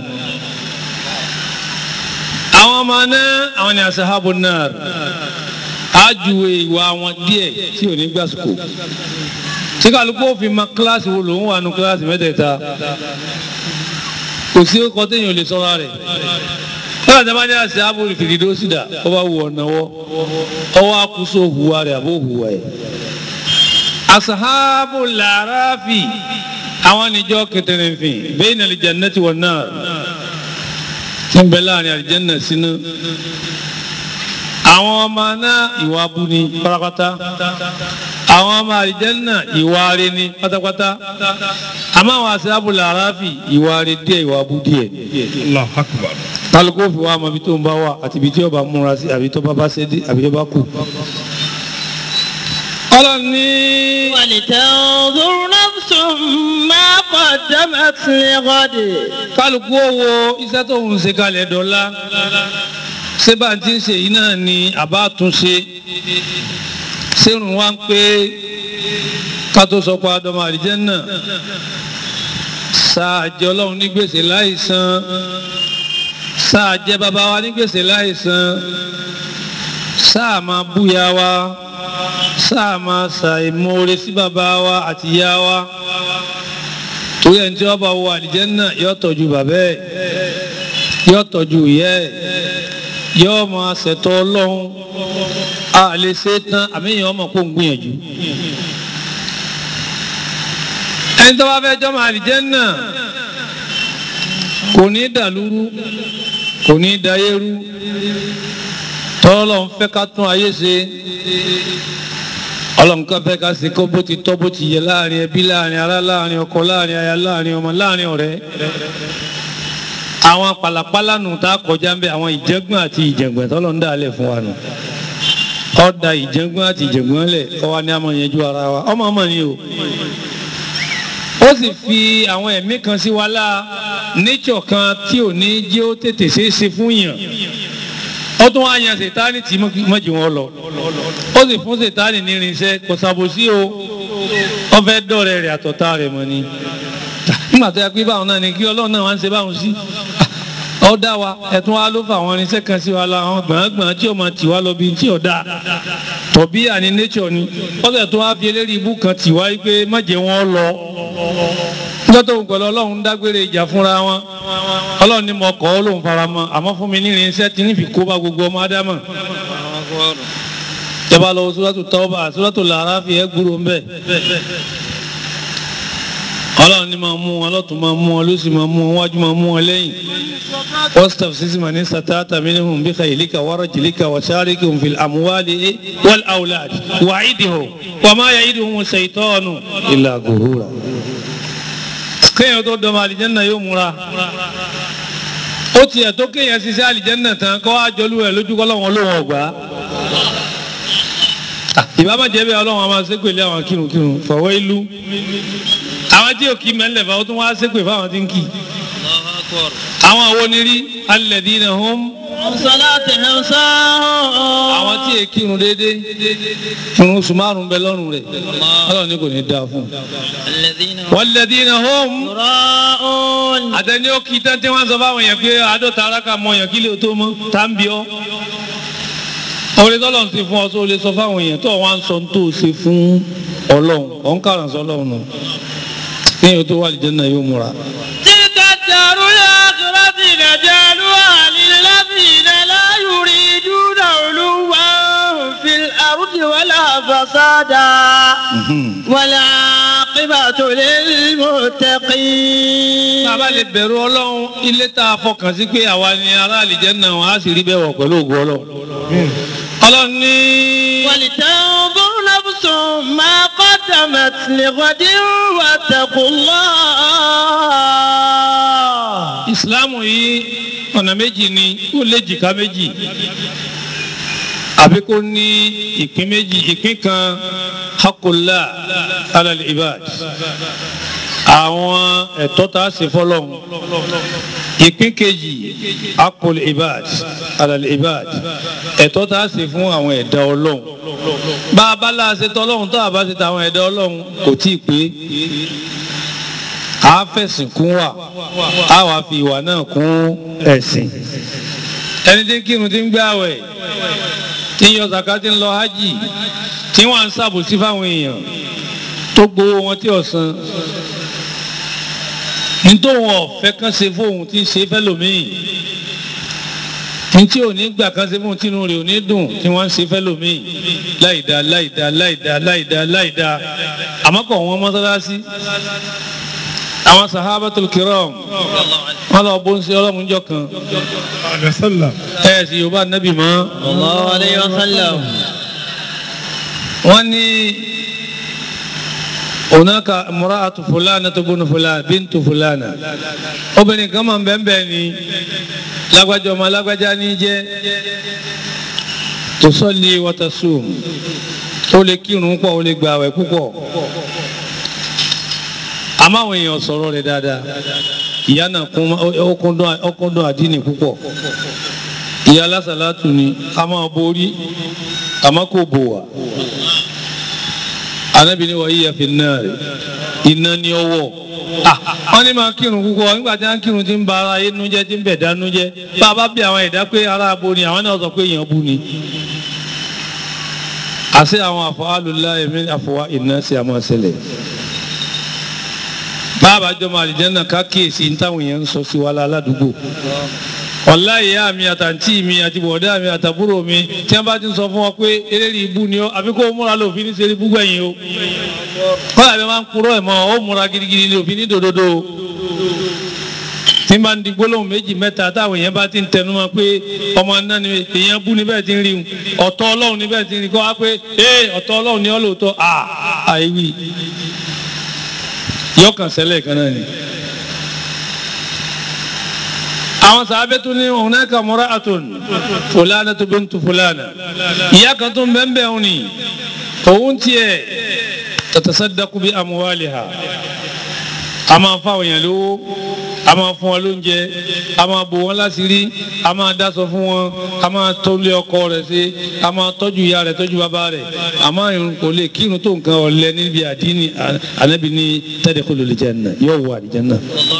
[SPEAKER 2] àwọn ọmọ náà àwọn ni asahabu nari ájúwe ìwà wọn díẹ̀ tí ò ní gbàsùkò tí kálukú òfin ma kíláàsì wo lòun wà nù kíláàsì mẹ́tẹ̀ẹ̀ta kò sí ọkọ téèyàn lè sọ́ra rẹ̀ wọ́n àti abájá sí abúlé fìdídó sídà ó bá wù ọ̀nà wọ́ ọwọ́ akúso hùwà rẹ̀ àbó hùwà ẹ̀. asahabu làráfì àwọn níjọ́ kẹtẹrẹfìn bayna al-jannati wan-nar tí ń bẹ láàrin àlìjẹ́nà sínú àwọn ọmọ náà ìwà abú ni pátápátá àwọn ọmọ àlìjẹ́nà ìwà rẹ̀ ni pátápátá àmọ́ àwọn asahabu làráfì ìwà rẹ̀ díẹ̀ ìwà abú díẹ̀
[SPEAKER 4] Allahu akbar.
[SPEAKER 2] kálukú fi wá ọmọ ibi tó ń bá wà àti ibi tí ó bá múra sí àbí tó bá bá ṣe dé àbí tó bá kù. ọlọ́run ní
[SPEAKER 1] ولتنظر نفس ما قدمت لغد
[SPEAKER 2] kálukú ó wo iṣẹ́ tó ń ṣe kalẹ̀ dọ́là ṣé bá ti ń ṣe yìí náà ni àbá tún ṣe ṣérun wá ń pé ká tó sọ pé adọ́mọ àlìjẹ́nnà sáà jẹ́ ọlọ́run ní gbèsè láìsan sáà jẹ́ bàbá wa ní gbèsè láìsan sáà máa búya wa sáà máa ṣàìmoore sí bàbá wa àti ìyá wa torí ẹni tí wọ́n bá wọ àlìjẹ́nnà yóò tọ́jú bàbá ẹ̀ yóò tọ́jú ìyá ẹ̀ yóò máa ṣètò ọlọ́run a lè ṣe é tán àmì èèyàn ọmọ kó ń gbìyànjú ẹni tó bá fẹ́ jọ́mọ àlìjẹ́nnà kò ní dàlúrú kò ní dayérú tọ́lọ́ ń fẹ́ ká tún ayé ṣe ọlọ́nkà fẹ́ ká ṣe kó bó ti tọ́ bó ti yẹ láàrin ẹbí láàrin ará láàrin ọkọ láàrin aya láàrin ọmọ láàrin ọ̀rẹ́ àwọn pàlàpàlà nù tá a kọjá ń bẹ àwọn ìjẹgbọn àti ìjẹgbọn tọ́lọ́ ń dà lẹ̀ fún wa nù ọ̀dà ìjẹgbọn àti ìjẹgbọn lẹ̀ kọ́ wa ní àmọ́ yẹn ju ara wa ọmọ ọmọ ni o ó sì fi àwọn ẹ̀mí kan sí wa láà nature kan tí ò ní jẹ́ ó tètè ṣeé ṣe fún yàn ó tún wá yan sètáni tí mọ́jì wọn lọ ó sì fún sètáni ní irinṣẹ́ kò ṣàbòsí o wọ́n fẹ́ dọ̀rẹ́ rẹ̀ àtọ̀tá rẹ̀ mọ́ ni nígbà tó yẹ pé báwọn náà ni kí ọlọ́run náà wá ń ṣe báwọn sí ọ dá wa ẹ̀tún wa ló fa àwọn irinṣẹ́ kan sí wa la àwọn gbọ̀ngbọ̀n tí ó máa tì wá lọ bí tí ò dáa tọ̀bí àní nature ni ó sì tún wá fi eléyìí ibú kan tì wá pé má jẹ́ wọn lọ níjọ́ tó ń pẹ̀lú ọlọ́run dágbére ìjà fúnra wọn ọlọ́run ní mo kọ́ ọ́ lóun fara mọ́ àmọ́ fún mi ní irinṣẹ́ tí ní fi kó bá gbogbo ọmọ ádámà jọba lọ sóràtò tọ́ba sóràtò làárá fi ẹ́ gbúrò ń bẹ̀ ọlọ́run ní máa mú wọn lọ́tún máa mú wọn lósì máa mú wọn wájú máa mú wọn lẹ́yìn wọ́staf sísè mà ní sàtáàtà minhum bí khaylika wa rajlika wa sharikhum fil amwali wal awlad wa'idhum wa ma ya'iduhum shaytanu illa ghurura. kéèyàn tó dọ̀mọ̀ àlìjẹ́nà yóò múra ó tiẹ̀ tó kéèyàn ṣiṣẹ́ àlìjẹ́nà tán kọ́ àjọlú ẹ̀ lójú kọ́lọ́wọ́n lóhùn ọ̀gbá ìbámu jẹ́ bí ọlọ́run a máa ṣépèlé àwọn kírunkírun fọwọ́ ìlú àwọn tí ò kí mẹ́lẹ̀ fà ó tún wá ṣépè fáwọn tí ń kì àwọn àwọn onírí alladhina hum
[SPEAKER 1] صلاتهم ساهون
[SPEAKER 2] àwọn tí è kírun déédéé irun oṣù márùn bẹ lọ́rùn rẹ̀ ọlọ́run ní kò ní dáa fún un.
[SPEAKER 1] الذين هم
[SPEAKER 2] walladhina hum
[SPEAKER 1] يراءون
[SPEAKER 2] àtẹni ó kí tán tí wọ́n sọ fáwọn yẹn pé àádọ́ta aráka mọ yẹn kí lè tó mọ́ tá ń bí ọ́. orí tọ́lọ̀ ń ṣe fún ọ tó lè sọ fáwọn yẹn tó wọ́n á ń sọ tó ṣe fún ọlọ́run ọ̀ ń kàràn sọ ọlọ́run nù. kéèyàn tó wà lìjẹ́ náà yóò múra.
[SPEAKER 1] تلك الدار الآخرة نجعلها للذين لا يريدون علوا في الأرض ولا فسادا والعاقبة للمتقين
[SPEAKER 2] bàbá lè bẹ̀rù ọlọ́run ilé tá a fọkàn sí pé àwa ni ará àlìjẹ́ náà wọ́n á sì rí bẹ́ẹ̀ wọ̀ pẹ̀lú ògùn ọlọ́run. ọlọ́run ní.
[SPEAKER 1] ولتنظر نفس ما قدمت لغد واتقوا الله
[SPEAKER 2] ìsìláàmù yìí ọ̀nà méjì ni ó lé jìká méjì àbí kó ní ìpín méjì ìpín kan hakullah alal ibad àwọn ẹ̀tọ́ tá a ṣe fọ́lọ́hun ìpín kejì akol ibad alal ibad ẹ̀tọ́ tá a ṣe fún àwọn ẹ̀dá ọlọ́run bá a bá láṣẹ tọ́ ọlọ́run tó a bá ṣe ta àwọn ẹ̀dá ọlọ́run kò tí ì pé a fẹ̀sìn kún wa a wàá fi ìwà náà kún ẹ̀sìn ẹni tí ń kírun tí ń gbé àwẹ̀ tí ń yọ zaka tí ń lọ hajj tí wọ́n ń ṣàbòsí fáwọn èèyàn tó gbowó wọn tí ọ̀sán nítorí wọn ọ̀fẹ́ kan ṣe fóun tí ń ṣe fẹ́lòmíì ntí ò ní gbà kan ṣe fún tínú rẹ̀ ò ní dùn tí wọ́n ń ṣe fẹ́lòmíì láìda láìda láìda láìda láìda àmọ́ kọ̀ wọ́n mọ́sálásí àwọn sahabatul kiram wọn lọ bó ń ṣe ọlọ́run jọ kan ẹ sì yorùbá nábì mọ́
[SPEAKER 1] Allahu alayhi wa sallam.
[SPEAKER 2] wọ́n ní onaka mura'atu fulana tó bunu fulana bintu fulana obìnrin kan máa ń bẹ́ẹ̀ bẹ́ẹ̀ ni lágbájá ọmọ lágbájá ní jẹ́ tusalli wa tasum ó lè kírun pọ̀ ó lè gba àwẹ̀ púpọ̀ àmọ́ àwọn èèyàn sọ̀rọ̀ rẹ̀ dáadáa ìyá náà kún ọkùndún àdínì púpọ̀ ìyá lásàlátù ni a máa borí àmọ́ kò bò wá anabi ni wọ́n yíya fi náà rẹ̀ iná ní ọwọ́ wọ́n ní máa kírun púpọ̀ nígbà tí wọ́n kírun ti ń ba ara ayé nújẹ́ tí ń bẹ̀ dá nújẹ́ bá a bá bí àwọn ẹ̀dá pé ara abo ni àwọn náà sọ pé èèyàn bu ni àṣẹ àwọn àfọwálùlá ẹ̀mí àfọwá iná sí àmọ́ ṣẹlẹ̀ báàbá jọmọ àlìjẹ́nà ká kíyèsí ní táwọn èèyàn ń sọ sí wa ládùúgbò ọ̀la ìyá mi àtàntí mi àti bọ̀dá mi àtàbúrò mi tí wọ́n bá ti ń sọ fún ọ pé eléyìí ibú ni ó àfi kó o múra lòfin ní sẹ́rí búgbẹ̀ yín o kọ́lá mi máa ń purọ́ ẹ̀ mọ́ ó múra gidigidi ní òfin ní dòdòdó o tí n bá ń di gbólóhùn méjì mẹ́ta táwọn èèyàn bá ti ń tẹnu mọ́ pé ọmọ náà ni èèyàn bú níbẹ̀ ti ń rí ọ̀tọ̀ ọlọ́run níbẹ̀ ti ń rí kọ́ wá pé ee ọ̀tọ̀ ọlọ́run ni ọ́ lóòótọ́ à àìwí yọkàn sẹ́lẹ̀ kan náà ni àwọn sàábẹ́ tún ní hunaka mura'atun fulana tó bintu fulana ìyá kan tó ń bẹ́ẹ̀ bẹ́ẹ̀ òun ni òun tiẹ̀ tatasaddaqu bi amwaliha a máa fáwọn èèyàn lówó a máa fún wọn lóúnjẹ a máa bò wọn láṣìírí a máa dáṣọ fún wọn a máa tọ́lé ọkọ rẹ̀ sí a máa tọ́jú ìyá rẹ̀ tọ́jú bàbá rẹ̀ àmọ́ irun kò lè kírun tó nǹkan ọ̀lẹ níbi àdínì ànábì ní tadkhulul janna yóò wọ àlìjánnà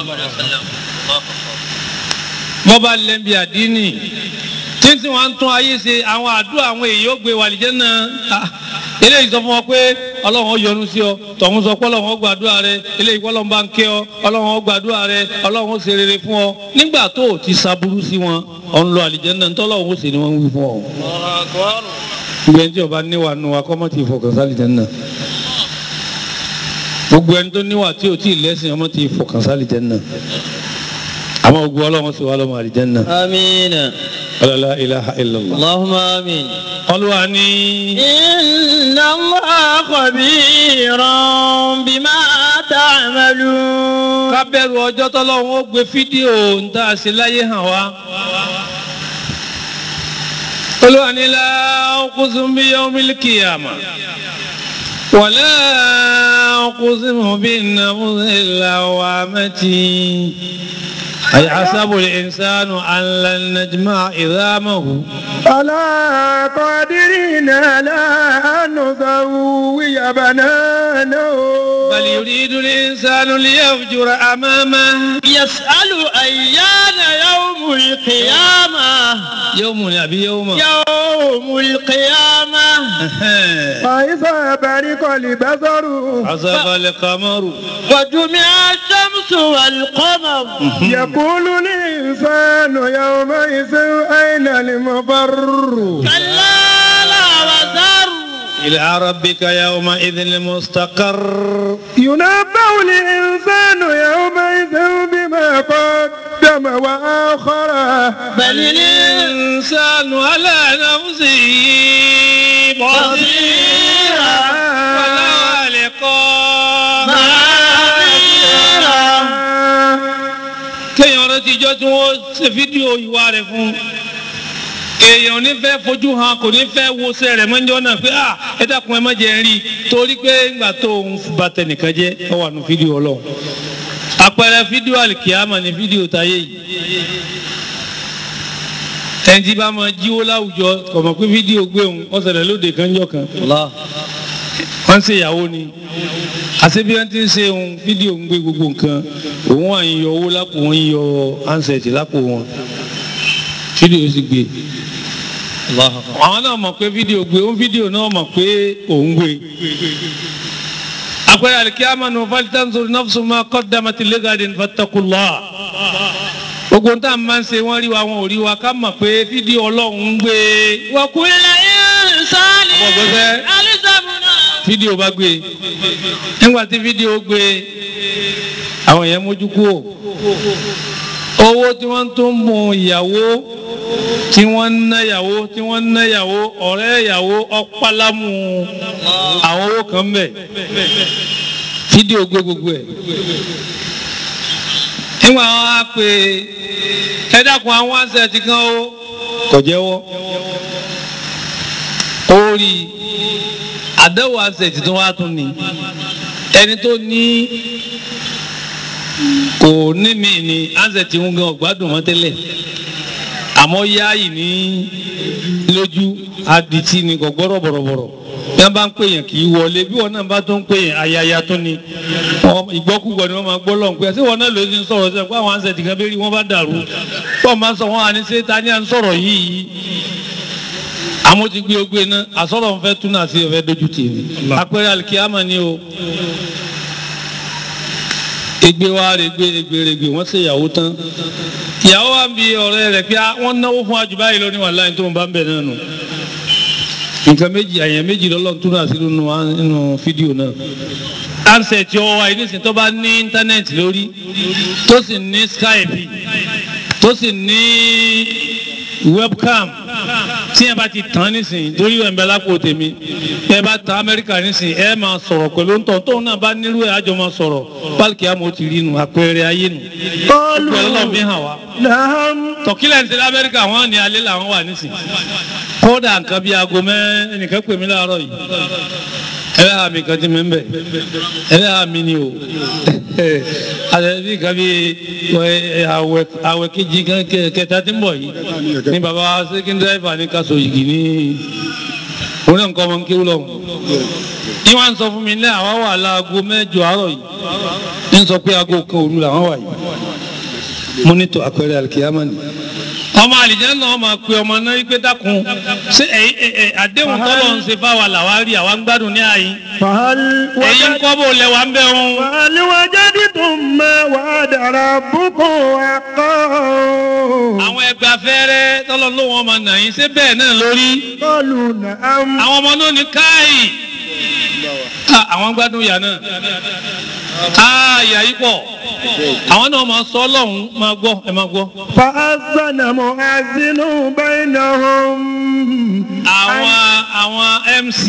[SPEAKER 2] bọ́ba lẹ́ńbi àdínì títí wọn tún ayé ṣe àwọn àdúrà àwọn èèyàn ó gbé wàlìjẹ́ náà eléyìí sọ fún ọ pé ọlọ́run ó yọ́nú sí ọ tọ̀hún sọ pé ọlọ́run ó gbàdúrà rẹ eléyìí pé ọlọ́run bá ń kẹ́ ọ ọlọ́run ó gbàdúrà rẹ ọlọ́run ó ṣe rere fún ọ nígbà tó o ti ṣaburú sí wọn ọ̀ ń lọ àlìjẹ́ náà ntọ́lọ́run ó ṣe ni wọ́n ń wí fún ọ. gbogbo ẹni tí ọba níwà nù wa kọ́mọ́ ti fọkàn sí àlìjẹ́ náà gbogbo ẹni tó níwà tí o ti lẹ́sìn ọmọ ti fọkàn sí àlìjẹ́ náà àmọ́ ogun ọlọ́run sì wà lọ́mọ àlìjẹ́nà.
[SPEAKER 1] amiina.
[SPEAKER 2] la ilaha illallah.
[SPEAKER 1] allahumma amin.
[SPEAKER 2] olúwa ní.
[SPEAKER 1] inna allaha khabiran bima ta'malun.
[SPEAKER 2] ká bẹ̀rù ọjọ́ tọ́lọ́run ó gbé fídíò ń tà sí láyé hàn wá. olúwa ní la uqsimu bi yawmil qiyamah. ولا أقسم بالنفس اللوامة أيحسب الإنسان أن لن نجمع عظامه
[SPEAKER 4] ألا قادرين على أن نسوي بنانه
[SPEAKER 2] بل يريد الإنسان ليفجر أمامه
[SPEAKER 1] يسأل أيان يوم القيامة
[SPEAKER 2] يوم أبي يوم
[SPEAKER 1] يوم القيامة
[SPEAKER 4] فإذا برق البصر
[SPEAKER 2] عصف القمر
[SPEAKER 1] وجمع الشمس والقمر
[SPEAKER 4] يقول الإنسان يومئذ أين المفر
[SPEAKER 1] كلا لا وزر
[SPEAKER 2] إلى ربك يومئذ المستقر
[SPEAKER 4] ينبأ الإنسان يومئذ بما قدم وآخر
[SPEAKER 1] بل
[SPEAKER 2] الإنسان على نفسه بصيرا ولا لقاء
[SPEAKER 1] معاذيرا
[SPEAKER 2] kéèyàn rántí ijọ́ tí wọ́n ṣe fídíò ìwà rẹ̀ fún èèyàn ní fẹ́ fojú hàn kò ní fẹ́ wo sẹ́ rẹ̀ mọ́jọ́ náà pé ah ẹ dákun ẹ má jẹ́ ń rí i torí pé ńgbà tó ń ba tẹnìkan jẹ́ ọ wà nù fídíò ọlọ́run àpẹẹrẹ fídíò àlìkìyàmà ni fídíò táyé yìí ẹni tí bá máa jíwó láwùjọ kò mọ̀ pé fídíò gbé òun ọ̀sẹ̀lẹ̀ lóde kanjọ́ kan wọ́n ń ṣe ìyàwó ni àṣẹ bí wọ́n ti ń ṣe òun fídíò ń gbé gbogbo nǹkan òun wà ń yọ owó lápò wọn ń yọ ansẹ̀tì lápò wọn fídíò sì gbé àwọn náà mọ̀ pé fídíò gbé òun fídíò náà mọ̀ pé òun gbé àpẹẹrẹ alikiyama nù falitanzur nafsu ma qaddamat ligadin fattaqullah gbogbo ń tà máa ń ṣe wọ́n rí wa wọn ò rí wa ká mọ̀ pé fídíò ọlọ́run ń gbé
[SPEAKER 1] وكل إنسان
[SPEAKER 2] Ọmọ gbẹ́sẹ́.
[SPEAKER 1] ألزمنا
[SPEAKER 2] fídíò bá gbé nígbà tí fídíò gbé àwọn èèyàn mójú kúrò owó tí wọ́n tún mú ìyàwó tí wọ́n ń ná ìyàwó tí wọ́n ń ná ìyàwó ọ̀rẹ́ ìyàwó ọ̀pálámù àwọn owó kan bẹ̀ fídíò gbé gbogbo ẹ̀ nígbà wọn á pè ẹ dákun àwọn àṣẹ kan ó kò jẹ́wọ́ ó rí i àdéhùn asẹ̀tì tó wá tún ni ẹni tó ní kò ní mi ní asẹ̀tì ń gan ọ̀gbádùn mọ́ tẹ́lẹ̀ àmọ́ yáàyì ní lójú adití ni kò gbọ́rọ̀ bọ̀rọ̀bọ̀rọ̀ bí wọ́n bá ń pèyàn kì í wọlé bí wọ́n náà bá tó ń pèyàn ayaya tó ni Wọ́n- ìgbọ́kúgbọ̀ ni wọ́n máa gbọ́ lọ́n pé àti wọ́n náà ló ti ń sọ̀rọ̀ sẹ́yìn pé àwọn asẹ̀tì kan bẹ́ẹ̀ rí wọ́n bá dàrú wọ́n máa sọ wọ́n àní ṣé ta ni à ń sọ̀rọ̀ yìí àmọ́ ti gbé ogbe náà àsọ̀rọ̀ ń fẹ́ tún náà sí ọ̀fẹ́ dojú tì mí apẹ̀rẹ̀ alikiyama ni o egbe wa regbe regbe regbe wọ́n ṣe ìyàwó tán ìyàwó wa ń bi ọ̀rẹ́ rẹ̀ pé ah, wọ́n náwó fún àjùbá yìí lónìí wà láyé tó ń bá ń bẹ̀ náà nù nǹkan méjì àyàn méjì lọ́lọ́run tún náà sí nínú nínú fídíò náà ansẹ̀ tí ọwọ́ wa yìí nísìnyí tó bá ní íńtánẹ́ẹ̀tì lórí tó sì ní skype tó sì ní webcam tí ẹ bá ti tán nísìnyí torí ẹ̀ ń bẹ lápò tèmi ẹ bá ta amẹ́ríkà nísìnyí ẹ máa sọ̀rọ̀ pẹ̀lú ń tọ̀ tóun náà bá nílò ẹ̀ àjọ máa sọ̀rọ̀ pálíkì àmọ́ ti rí nu àpẹẹrẹ ayé nu pẹ̀lú ọlọ́run fi hàn wá.
[SPEAKER 4] نعم
[SPEAKER 2] tọ̀kílẹ̀ ní sẹ́lẹ̀ amẹ́ríkà wọ́n ní alẹ́ làwọn wà nísìnyí kódà nǹkan bíi aago mẹ́ ẹnìkan pè mí láàárọ̀ yìí ẹlẹ́ àmì kan ti mi ń bẹ̀ ẹlẹ́ àmì ni o àti bí nǹkan bíi ẹ, àwẹ̀ àwẹ̀ kejì kan kẹ- kẹta tí ń bọ̀ yìí ní baba sẹ́kìn dírẹ́fà ní kaso yìí ní òun náà nǹkan ọmọ ń kéwú lọ́hùn ní wọ́n á sọ fún mi ní àwa wà láago mẹ́jọ àárọ̀ yìí ní sọ pé aago kan òru làwọn wà yìí mo ní tó àpẹẹrẹ alikiyama ni ọmọ àlìjẹ́ náà máa pe ọmọ náà wípé dákun ṣé ẹ̀yin ẹ̀ ẹ̀ àdéhùn tọ́lọ̀ ń ṣe fáwa làwa rí àwa ń gbádùn ní àyín
[SPEAKER 4] فهل
[SPEAKER 2] ẹ̀yin
[SPEAKER 4] وجد
[SPEAKER 2] kọ́ bó lẹ́wà ń bẹ̀ wọn.
[SPEAKER 4] فهل وجدتم ما وعد ربكم حقا
[SPEAKER 2] àwọn ẹgbẹ́ afẹ́rẹ́ tọ́lọ̀ ló wọn máa nà yín ṣé bẹ́ẹ̀ náà lórí
[SPEAKER 4] قالوا نعم
[SPEAKER 2] àwọn ọmọ náà ní káàyè Ah, àwọn gbádùn ìyá náà Ah, ìyá yìí pọ̀ àwọn náà máa sọ ọlọ́run máa gbọ́ ẹ máa gbọ́
[SPEAKER 4] فأذن مؤذن بينهم
[SPEAKER 2] àwọn àwọn MC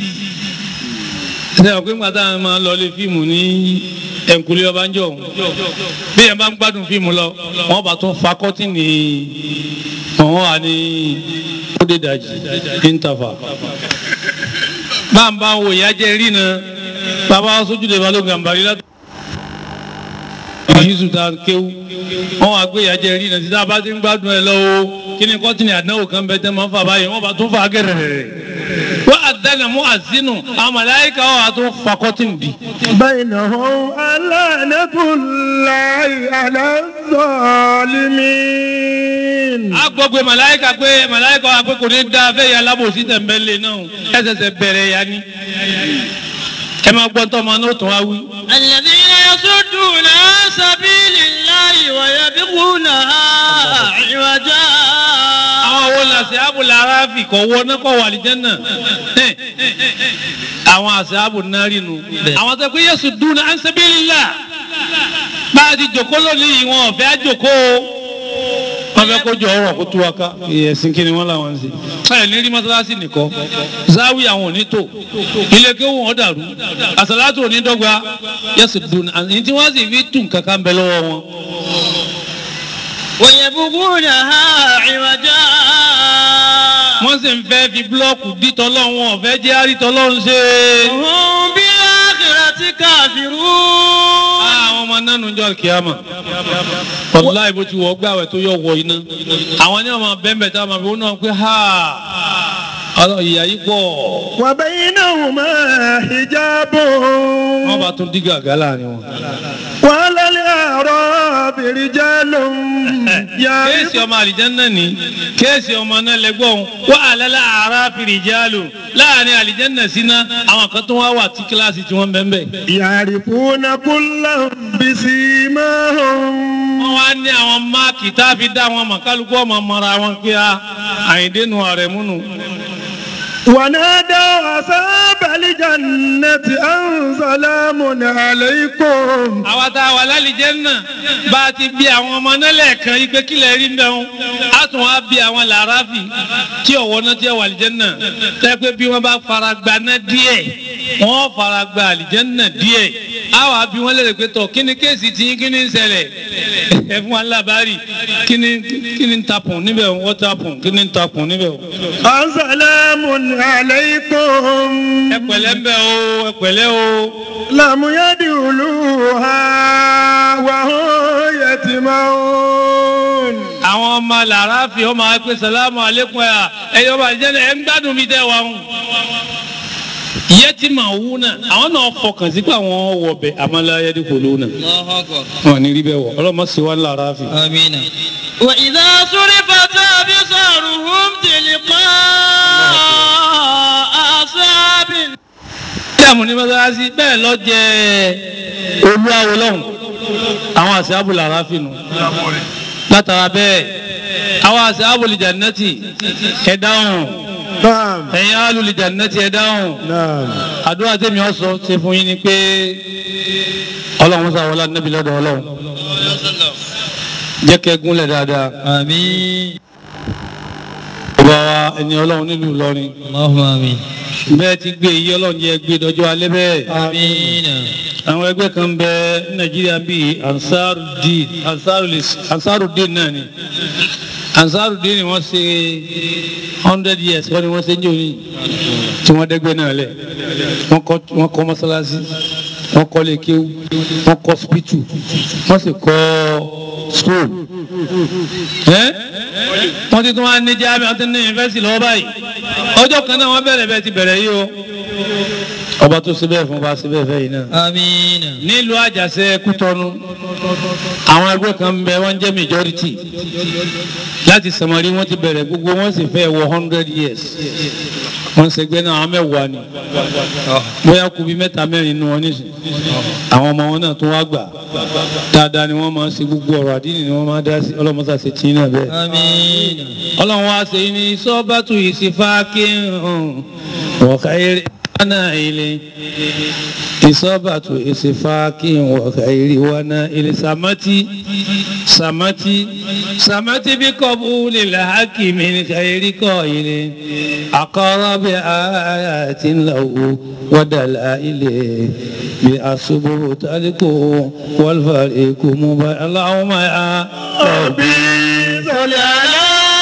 [SPEAKER 2] ṣe ọ̀pẹ́ ńgbà tá a máa lọ lé fíìmù ní ẹ̀ǹkùlé ọbànjọ́ ọ̀hún bí ẹ̀ bá ń gbádùn fíìmù lọ wọ́n bá tún fa kọ́tìnì wọ́n wà ní kódédàjì íńtàfà bá ń bá wo ìyá jẹ́ rí náà bàbá sójúde balógun àǹbárí látọ̀ yíṣu ta kéwú wọn wá gbé ìyájẹ rí náà títí abá ti ń gbádùn ẹ lọ́wọ́ kí ni kọ́tìnì àdánwò kan bẹ tẹ́ máa ń fà báyìí wọ́n bá tún fà gẹ̀rẹ̀rẹ̀ wọ́n àdánà mú àzínù àmàláyíká wọn wà tún fà kọ́tìnì bì.
[SPEAKER 4] بينهم لعنة الله على الظالمين
[SPEAKER 2] a gbọ́ pé màláyíká pé màláyíká wa pé kò ní da fẹ́ yà lábòsí tẹ̀m̀bẹ̀lẹ̀ náà ẹ ṣẹ̀ṣẹ̀ bẹ̀rẹ̀ ya ni ẹ máa gbọ́ tọ́ ọmọ náà tún wá wí.
[SPEAKER 1] الذين يصدون عن سبيل الله ويبغونها عوجا
[SPEAKER 2] àwọn wo la ṣe àbùlà aráàfì kọ̀ wọ náà kọ̀ wà lìjẹ́ náà àwọn àṣẹ àbù náà rí nu àwọn tó pé yéṣu dùn án sabilillah bá a ti jòkó lónìí wọn ò fẹ́ jòkó wọn fẹ́ kó jọ ọ̀rọ̀ kó tú wa ká ẹ̀sìn kí ni wọ́n làwọn ń ṣe ẹ̀ ní rí mọ́sálásí nìkan záwí àwọn ò ní tò ilé kéwù wọn dàrú àsàlátù ò ní dọ́gba yéṣu dùn án ní tí wọ́n sì fi tún kankan bẹ lọ́wọ́ wọn.
[SPEAKER 1] ويبغونها عوجا
[SPEAKER 2] wọ́n sì ń fẹ́ fi búlọ́ọ̀kù dí tọ́lọ́run ọ̀fẹ́ jẹ́ àrítọ́lọ́run ṣe.
[SPEAKER 1] هم بالآخرة كافرون
[SPEAKER 2] àwọn ọmọ ọmọ nánu jọ kíámà wàláì bó ti wọ gbàwẹ̀ tó yọ wọ iná àwọn ní ọmọ bẹ́ẹ̀ tá a máa fi wọn náà pé ha ọlọ́ ìyá yìí pọ̀
[SPEAKER 4] وبينهما حجاب
[SPEAKER 2] wọ́n bá tún dí gàgá láàrin wọn.
[SPEAKER 4] وعلى الأعراب رجال
[SPEAKER 2] kéèsì ọmọ àlìjánná ni kéèsì ọmọ náà lẹ́gbọ̀n wà á lẹ́la àrà fìrìjálù láàrin àlìjánná síná àwọn kan tó wá wà tí kíláàsì tí wọ́n bẹ́ẹ̀ bẹ́ẹ̀.
[SPEAKER 4] يعرفون كلا بسيماهم
[SPEAKER 2] wọ́n wá ní àwọn máàkì tá a fi dá wọn mọ̀ kálukú ọmọ mọ́ra wọn kí a àyíndénu ààrẹ múnu.
[SPEAKER 4] ونادوا أصحاب الجنة أن سلام عليكم
[SPEAKER 2] àwa tá a wà lálìjánná bá a ti bí àwọn ọmọ náà lẹ́ẹ̀kan yìí pé kílẹ̀ rí mẹ́wọ́n á tún wá bí àwọn làráfì tí ọ̀wọ́ náà ti wà àlìjánná tẹ́ pé bí wọ́n bá fara gba náà díẹ̀ wọ́n fara gba àlìjánná díẹ̀ á wàá bí wọ́n lérè pé tọ̀ kí ni kéèsì tí kí ni ń ṣẹlẹ̀ ẹ fún wa lábàárì kí ni kí ni ń tapùn níbẹ̀ wọ́n tapùn kí ni ń tapùn níbẹ̀ o.
[SPEAKER 4] أن سلام عليكم
[SPEAKER 2] ẹ pẹ̀lẹ́ ń bẹ̀ o ẹ pẹ̀lẹ́ o.
[SPEAKER 4] لم يدخلوها وهم يتيمون
[SPEAKER 2] àwọn ọmọ làráfì ọmọ akpé salamu aleykum ẹ ẹyọ ọba àjẹnẹ ẹ ń gbádùn mi tẹ wa ń. yẹtí màá wú náà àwọn náà fọkàn sí pé àwọn wọ bẹ amalayadi kolo náà. wọn ní rí bẹ wọ ọlọmọ sí wa làráfì.
[SPEAKER 1] وإذا صرفت أبصارهم تلقاء أصحاب
[SPEAKER 2] dààmú ní mọ́sálásí bẹ́ẹ̀ lọ jẹ́ olúwawo lọ́hùn àwọn àṣẹ abúlé àráfì nù. látara bẹ́ẹ̀ àwọn àṣẹ abúlé jannati ẹ̀ dáhùn
[SPEAKER 4] نعم
[SPEAKER 2] ẹ̀yin alùlé jannati ẹ̀ dáhùn.
[SPEAKER 4] نعم
[SPEAKER 2] àdúrà tèmi ọ̀sọ́ ṣe fún yín ni pé ọlọ́run sá wọlé níbi lọ́dọ̀ ọlọ́run jẹ́ kẹ́ gúnlẹ̀ dáadáa.
[SPEAKER 1] آمين
[SPEAKER 2] ọba wa ẹni ọlọ́run nílùú Ìlọrin
[SPEAKER 1] اللهم آمين
[SPEAKER 2] bẹ́ẹ̀ ti gbé iye ọlọ́run jẹ́ gbé dọjọ́ alẹ́ bẹ́ẹ̀.
[SPEAKER 1] آمين
[SPEAKER 2] àwọn ẹgbẹ́ kan bẹ ní Nàìjíríà bíi Ansarudeen Ansarulis- Ansarudeen náà ni Ansarudeen ni wọ́n ṣe hundred years wọ́n ni wọ́n ṣe ń jò ní tí wọ́n dẹ́gbẹ́ náà lẹ̀ wọ́n kọ́ wọ́n kọ́ mọ́sálásí wọ́n kọ́ lékéwú wọ́n kọ́ spítù wọ́n sì kọ́ school ẹ́ wọ́n ti tún wá ní jáàmì wọ́n ti ní yunifásitì lọ́wọ́ báyìí ọjọ́ kan náà wọ́n bẹ̀rẹ̀ bẹ́ẹ̀ ti bẹ̀rẹ̀ yìí o ọba tó ṣe bẹ́ẹ̀ fún ọba ṣe bẹ́ẹ̀ fẹ́ yìí náà
[SPEAKER 1] آمين
[SPEAKER 2] nílùú àjàṣe kútọ́nu àwọn ẹgbẹ́ kan ń bẹ wọ́n jẹ́ majority láti sàmárì wọ́n ti bẹ̀rẹ̀ gbogbo wọ́n sì fẹ́ wọ hundred years wọ́n ṣègbè náà àwọn mẹ́wàá ni bóyá kú bí mẹ́ta mẹ́rin nínú wọn nísìn àwọn ọmọ wọn náà tún wá gbà dáadáa ni wọ́n máa ń ṣe gbogbo ọ̀rọ̀ àdínì ni wọ́n máa dá sí ọlọ́mọṣà ṣe tí náà bẹ́ẹ̀
[SPEAKER 1] آمين
[SPEAKER 2] ọlọ́run wá ṣe ní sọ́bàtù ìsìfáàkì wọ̀ká eré wánà ilé ìsọ́bàtù ìsìfáàkì wọ̀ká eré wánà ilé sàmátì sàmátì sàmátì bí kọ́bù lílà hákìmí ní kàírí kọ́ ilé àkọ́rọ́ bí àyàtì ńláwó wọ́dàlá ilé bí àṣubú tálíkò wọ́lfàrí kò mú bá aláwọ̀ máa yá ọ̀bí
[SPEAKER 1] صل على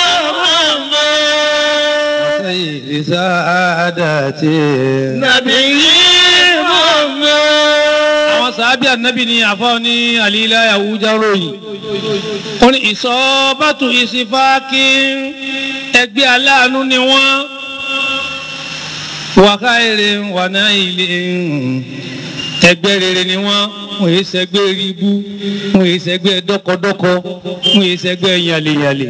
[SPEAKER 1] محمد
[SPEAKER 2] سيد سادتي
[SPEAKER 1] نبي محمد
[SPEAKER 2] àwọn sàábì ànábì ní àfáà ní àlílá àwùjá ròyìn ó ní ìsọ́bàtù ìsìfáàkì ẹgbẹ́ aláàánú ni wọ́n wàká èrè wàná ilé ẹgbẹ́ rere ni wọ́n wọ́n yìí sẹ́gbẹ́ ríbú wọ́n yìí sẹ́gbẹ́ dọ́kọdọ́kọ wọ́n yìí sẹ́gbẹ́ yàlẹ̀yàlẹ̀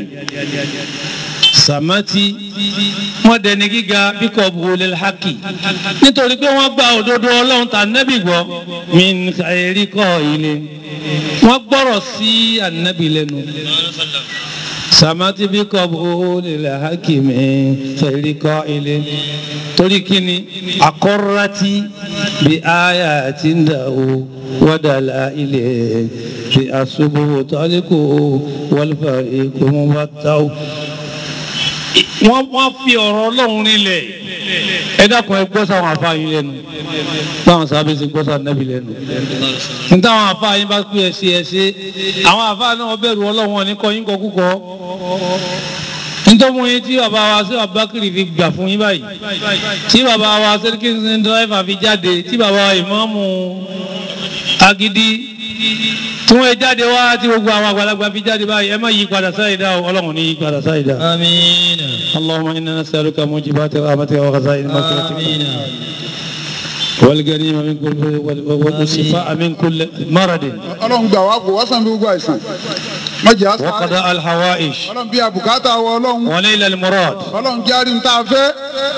[SPEAKER 2] sàmátì wọ́n dẹni gíga bíkọ́ buwọlé haki nítorí pé wọ́n gba òdodo ọlọ́run tà nẹ́bì gbọ́ min kàìrí kọ́ ilé wọ́n gbọ́rọ̀ sí ànábì lẹ́nu sàmátì bíkọ́ buwọlé haki min kàìrí kọ́ ilé torí kíni akọ́rọ́tì bí aya ti ń dà o wọ́dàlá ilé bí asubú tọ́líkù wọ́lfàrí kò mú bá táwọn wọ́n wọ́n fi ọ̀rọ̀ ọlọ́run nílẹ̀ ẹ dákun ẹ gbọ́ sáwọn afáyín lẹ́nu báwọn sábẹ́ ṣe gbọ́ sáwọn nẹ́bí lẹ́nu ní táwọn afáyín bá pè é ṣe ẹ ṣe àwọn afáà náà bẹ̀rù ọlọ́run wọn ní kọyín kọkúkọ nítorí yín tí bàbá wa sí abakiri fi gbà fún yín báyìí tí bàbá wa sẹ́ríkì ń dráìfà fi jáde tí bàbá wa ìmáàmù agidi tí wọ́n jáde wá tí gbogbo àwọn àgbàlagbà fi jáde báyìí ẹ má yí padà sáyidá o ọlọ́run ní yí padà sáyidá.
[SPEAKER 1] آمين
[SPEAKER 2] اللهم إنا نسألك موجبات رحمتك وخزائن مغفرتك
[SPEAKER 1] آمين
[SPEAKER 2] والغنيمة من كل والشفاء من كل مرض
[SPEAKER 3] ọlọ́run gbà wá kó wá sàn bí gbogbo àìsàn má jẹ́ àṣà
[SPEAKER 2] وقضاء الحوائج
[SPEAKER 3] ọlọ́run bí àbùkátà wọ ọlọ́run
[SPEAKER 2] ونيل المراد
[SPEAKER 3] ọlọ́run járí ń tá a fẹ́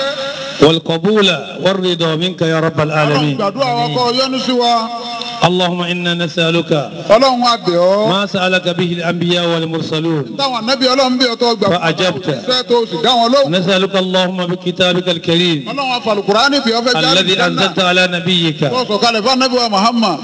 [SPEAKER 2] والقبول والرضا منك يا رب
[SPEAKER 3] ọlọ́run
[SPEAKER 2] العالمين
[SPEAKER 3] gbàdúrà wa kọ́ yọ́nú sí wa
[SPEAKER 2] اللهم إنا نسألك
[SPEAKER 3] ọlọ́run wa bẹ̀ ọ́
[SPEAKER 2] ما سألك به الأنبياء والمرسلون
[SPEAKER 3] táwọn anábì ọlọ́run bí ọtọ́ gbà
[SPEAKER 2] Fa ajabta.
[SPEAKER 3] iṣẹ́ tó sì dá wọn lóhùn
[SPEAKER 2] نسألك اللهم بكتابك الكريم
[SPEAKER 3] ọlọ́run afàlùkùránì bí ọfẹ́ jáde
[SPEAKER 2] الذي أنزلت على نبيك
[SPEAKER 3] tó sọ̀kalẹ̀ fún anábì wa Muhammad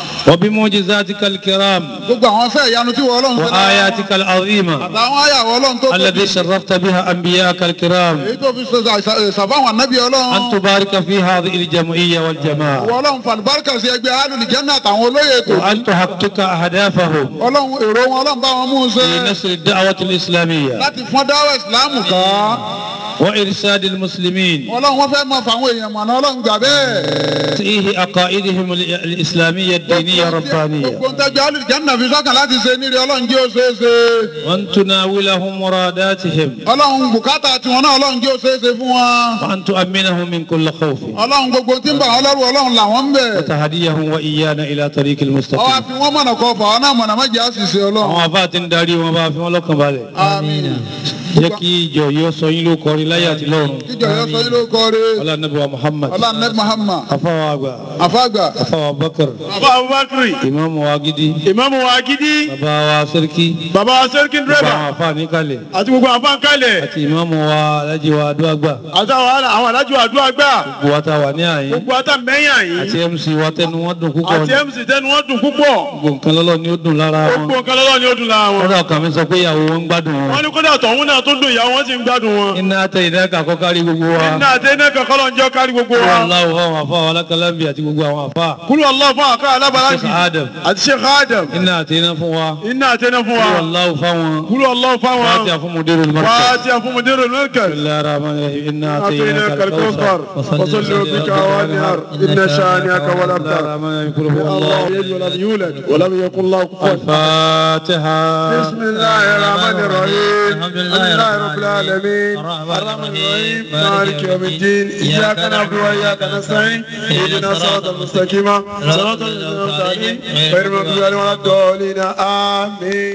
[SPEAKER 2] وبمعجزاتك الكرام
[SPEAKER 3] gbogbo àwọn fẹ́ ìyanu tí wọ́n ọlọ́run ṣe lára
[SPEAKER 2] وآياتك العظيمة
[SPEAKER 3] àtàwọn àyàwó ọlọ́run tó tóbi
[SPEAKER 2] الذي شرفت بها أنبياءك الكرام
[SPEAKER 3] èyí tó fi sàfáwọn anábì ọlọ́run
[SPEAKER 2] أن تبارك في هذه الجمعية والجماعة
[SPEAKER 3] wọ́n ọlọ́run fàlùbáríkà sí ẹgbẹ́ alùlùjẹ́nà àtàwọn olóyè ètò
[SPEAKER 2] وأن تحقق أهدافهم
[SPEAKER 3] ọlọ́run èrò wọn ọlọ́run bá wọn mú un ṣe
[SPEAKER 2] في نشر الدعوة الإسلامية
[SPEAKER 3] láti fọ́n dáwọ́ ìsìláàmù ká
[SPEAKER 2] وإرشاد المسلمين
[SPEAKER 3] ọlọ́run wọn fẹ́ mọ fáwọn èèyàn mọ̀nà ọlọ́run gbà bẹ́ẹ̀.
[SPEAKER 2] فيه عقائدهم ال- الإسلامية الدينية الربانية
[SPEAKER 3] gbogbo ntẹ́jọ́ alùjẹ́nà fi sọ́kàn láti ṣe nírí ọlọ́run jẹ́ ó ṣeé ṣe.
[SPEAKER 2] وأن تناولهم مراداتهم
[SPEAKER 3] ọlọ́run bùkátà tiwọn náà ọlọ́run jẹ́ ó ṣeé ṣe fún wọn.
[SPEAKER 2] وأن تؤمنهم من كل خوف
[SPEAKER 3] ọlọ́run gbogbo tí ń bà wọn lọ́rùn ọlọ́run làwọn ń bẹ̀.
[SPEAKER 2] وتهديهم وإيانا إلى طريق
[SPEAKER 3] ọwọ́
[SPEAKER 2] المستقيم
[SPEAKER 3] àfi wọ́n mọ̀nà kọ́ fà wọn náà mọ̀nà má jẹ́ àṣìṣe ọlọ́run.
[SPEAKER 2] àwọn afá ti ń darí wọn bá fi wọn lọ́kàn balẹ̀
[SPEAKER 3] àmín.
[SPEAKER 2] jẹ́ kí ìjọ yóò sọ yín ló kọrin láyé àti lọ́run
[SPEAKER 3] kíjọ yọ sọ yín ló kọ́re.
[SPEAKER 2] ọlá nàbí wa Muhammad
[SPEAKER 3] ọlá nẹ́ẹ̀ Muhammad
[SPEAKER 2] afáwa àgbà
[SPEAKER 3] àfàgbà.
[SPEAKER 2] afáwa Bakar
[SPEAKER 5] bàbá abubakar
[SPEAKER 2] ìmáàmù wa gidi
[SPEAKER 5] ìmáàmù wa gidi
[SPEAKER 2] bàbá wa sẹ́ríkì
[SPEAKER 5] bàbá wa sẹ́ríkì
[SPEAKER 2] gbogbo
[SPEAKER 5] dírẹ́bà
[SPEAKER 2] àwọn afá níkàlẹ̀
[SPEAKER 5] àti gbogbo àwọn afáǹkálẹ̀
[SPEAKER 2] àti ìmáàmù wa alájí wa adúlágbà
[SPEAKER 5] àti àwọn àwọn alájọ àdúrà gbà
[SPEAKER 2] gbogbo wa ta wà ní àyín
[SPEAKER 5] gbogbo ata mẹ́yìn àyín
[SPEAKER 2] àti MC wa tẹnu wọn dùn púpọ̀
[SPEAKER 5] àti mc tẹnu wọn dùn púpọ̀
[SPEAKER 2] gbogbo nǹkan lọ́lọ́ ni ó dùn lára wọn
[SPEAKER 5] gbogbo nǹkan lọ́wọ́ ni ó dùn lára wọn.
[SPEAKER 2] kódà ọkàn mi sọ pé ìyàwó wọn ń gbádùn wọn
[SPEAKER 5] wọ́n ní kódà tọ̀hún náà tó dùn ìyàwó wọn sì ń gbádùn wọn.
[SPEAKER 2] iná àtẹ ìdáka kọ́kárí gbogbo wa
[SPEAKER 5] iná àti iná kankan lọ́n jẹ́ kárí gbogbo
[SPEAKER 2] kúrò
[SPEAKER 5] wa.
[SPEAKER 2] aláwọ̀ fáwọn afá wa alákàlámbì àti gbogbo àwọn afá
[SPEAKER 5] kúrò Allah fún àká alábàlájì
[SPEAKER 2] Sheikh Adam
[SPEAKER 5] àti Sheikh Adam
[SPEAKER 2] iná àti iná fún wa
[SPEAKER 5] iná àti iná fún
[SPEAKER 2] kúrò
[SPEAKER 5] wa
[SPEAKER 2] aláwọ̀ fáwọn
[SPEAKER 5] kúrò Allah fáwọn
[SPEAKER 2] fàtí àfúnmùdérò lọ́kọ̀
[SPEAKER 5] wàá fún mùdírò lókè.
[SPEAKER 2] الله الرحمن الرحيم إنا
[SPEAKER 5] أعطيناك
[SPEAKER 2] أعطيناك
[SPEAKER 5] الكوثر
[SPEAKER 2] الكوثر
[SPEAKER 5] وصل بك وانهار إن شانئك
[SPEAKER 2] بسم
[SPEAKER 5] والأبتر
[SPEAKER 2] الله الرحمن الرحيم قل هو
[SPEAKER 5] الله
[SPEAKER 2] الله
[SPEAKER 5] يلد ولم يولد ولم يكن له كفوا
[SPEAKER 2] الفاتحة
[SPEAKER 5] بسم الله الرحمن الرحيم
[SPEAKER 1] الحمد
[SPEAKER 5] الحمد
[SPEAKER 1] لله
[SPEAKER 5] لله
[SPEAKER 1] رب
[SPEAKER 5] رب العالمين
[SPEAKER 1] الرحمن
[SPEAKER 5] الرحيم
[SPEAKER 1] الرحيم
[SPEAKER 5] مالك يوم الدين إياك نعبد وإياك نستعين اهدنا الصراط المستقيم صراط الذين أنعمت عليهم غير المغضوب عليهم ولا الضالين آمين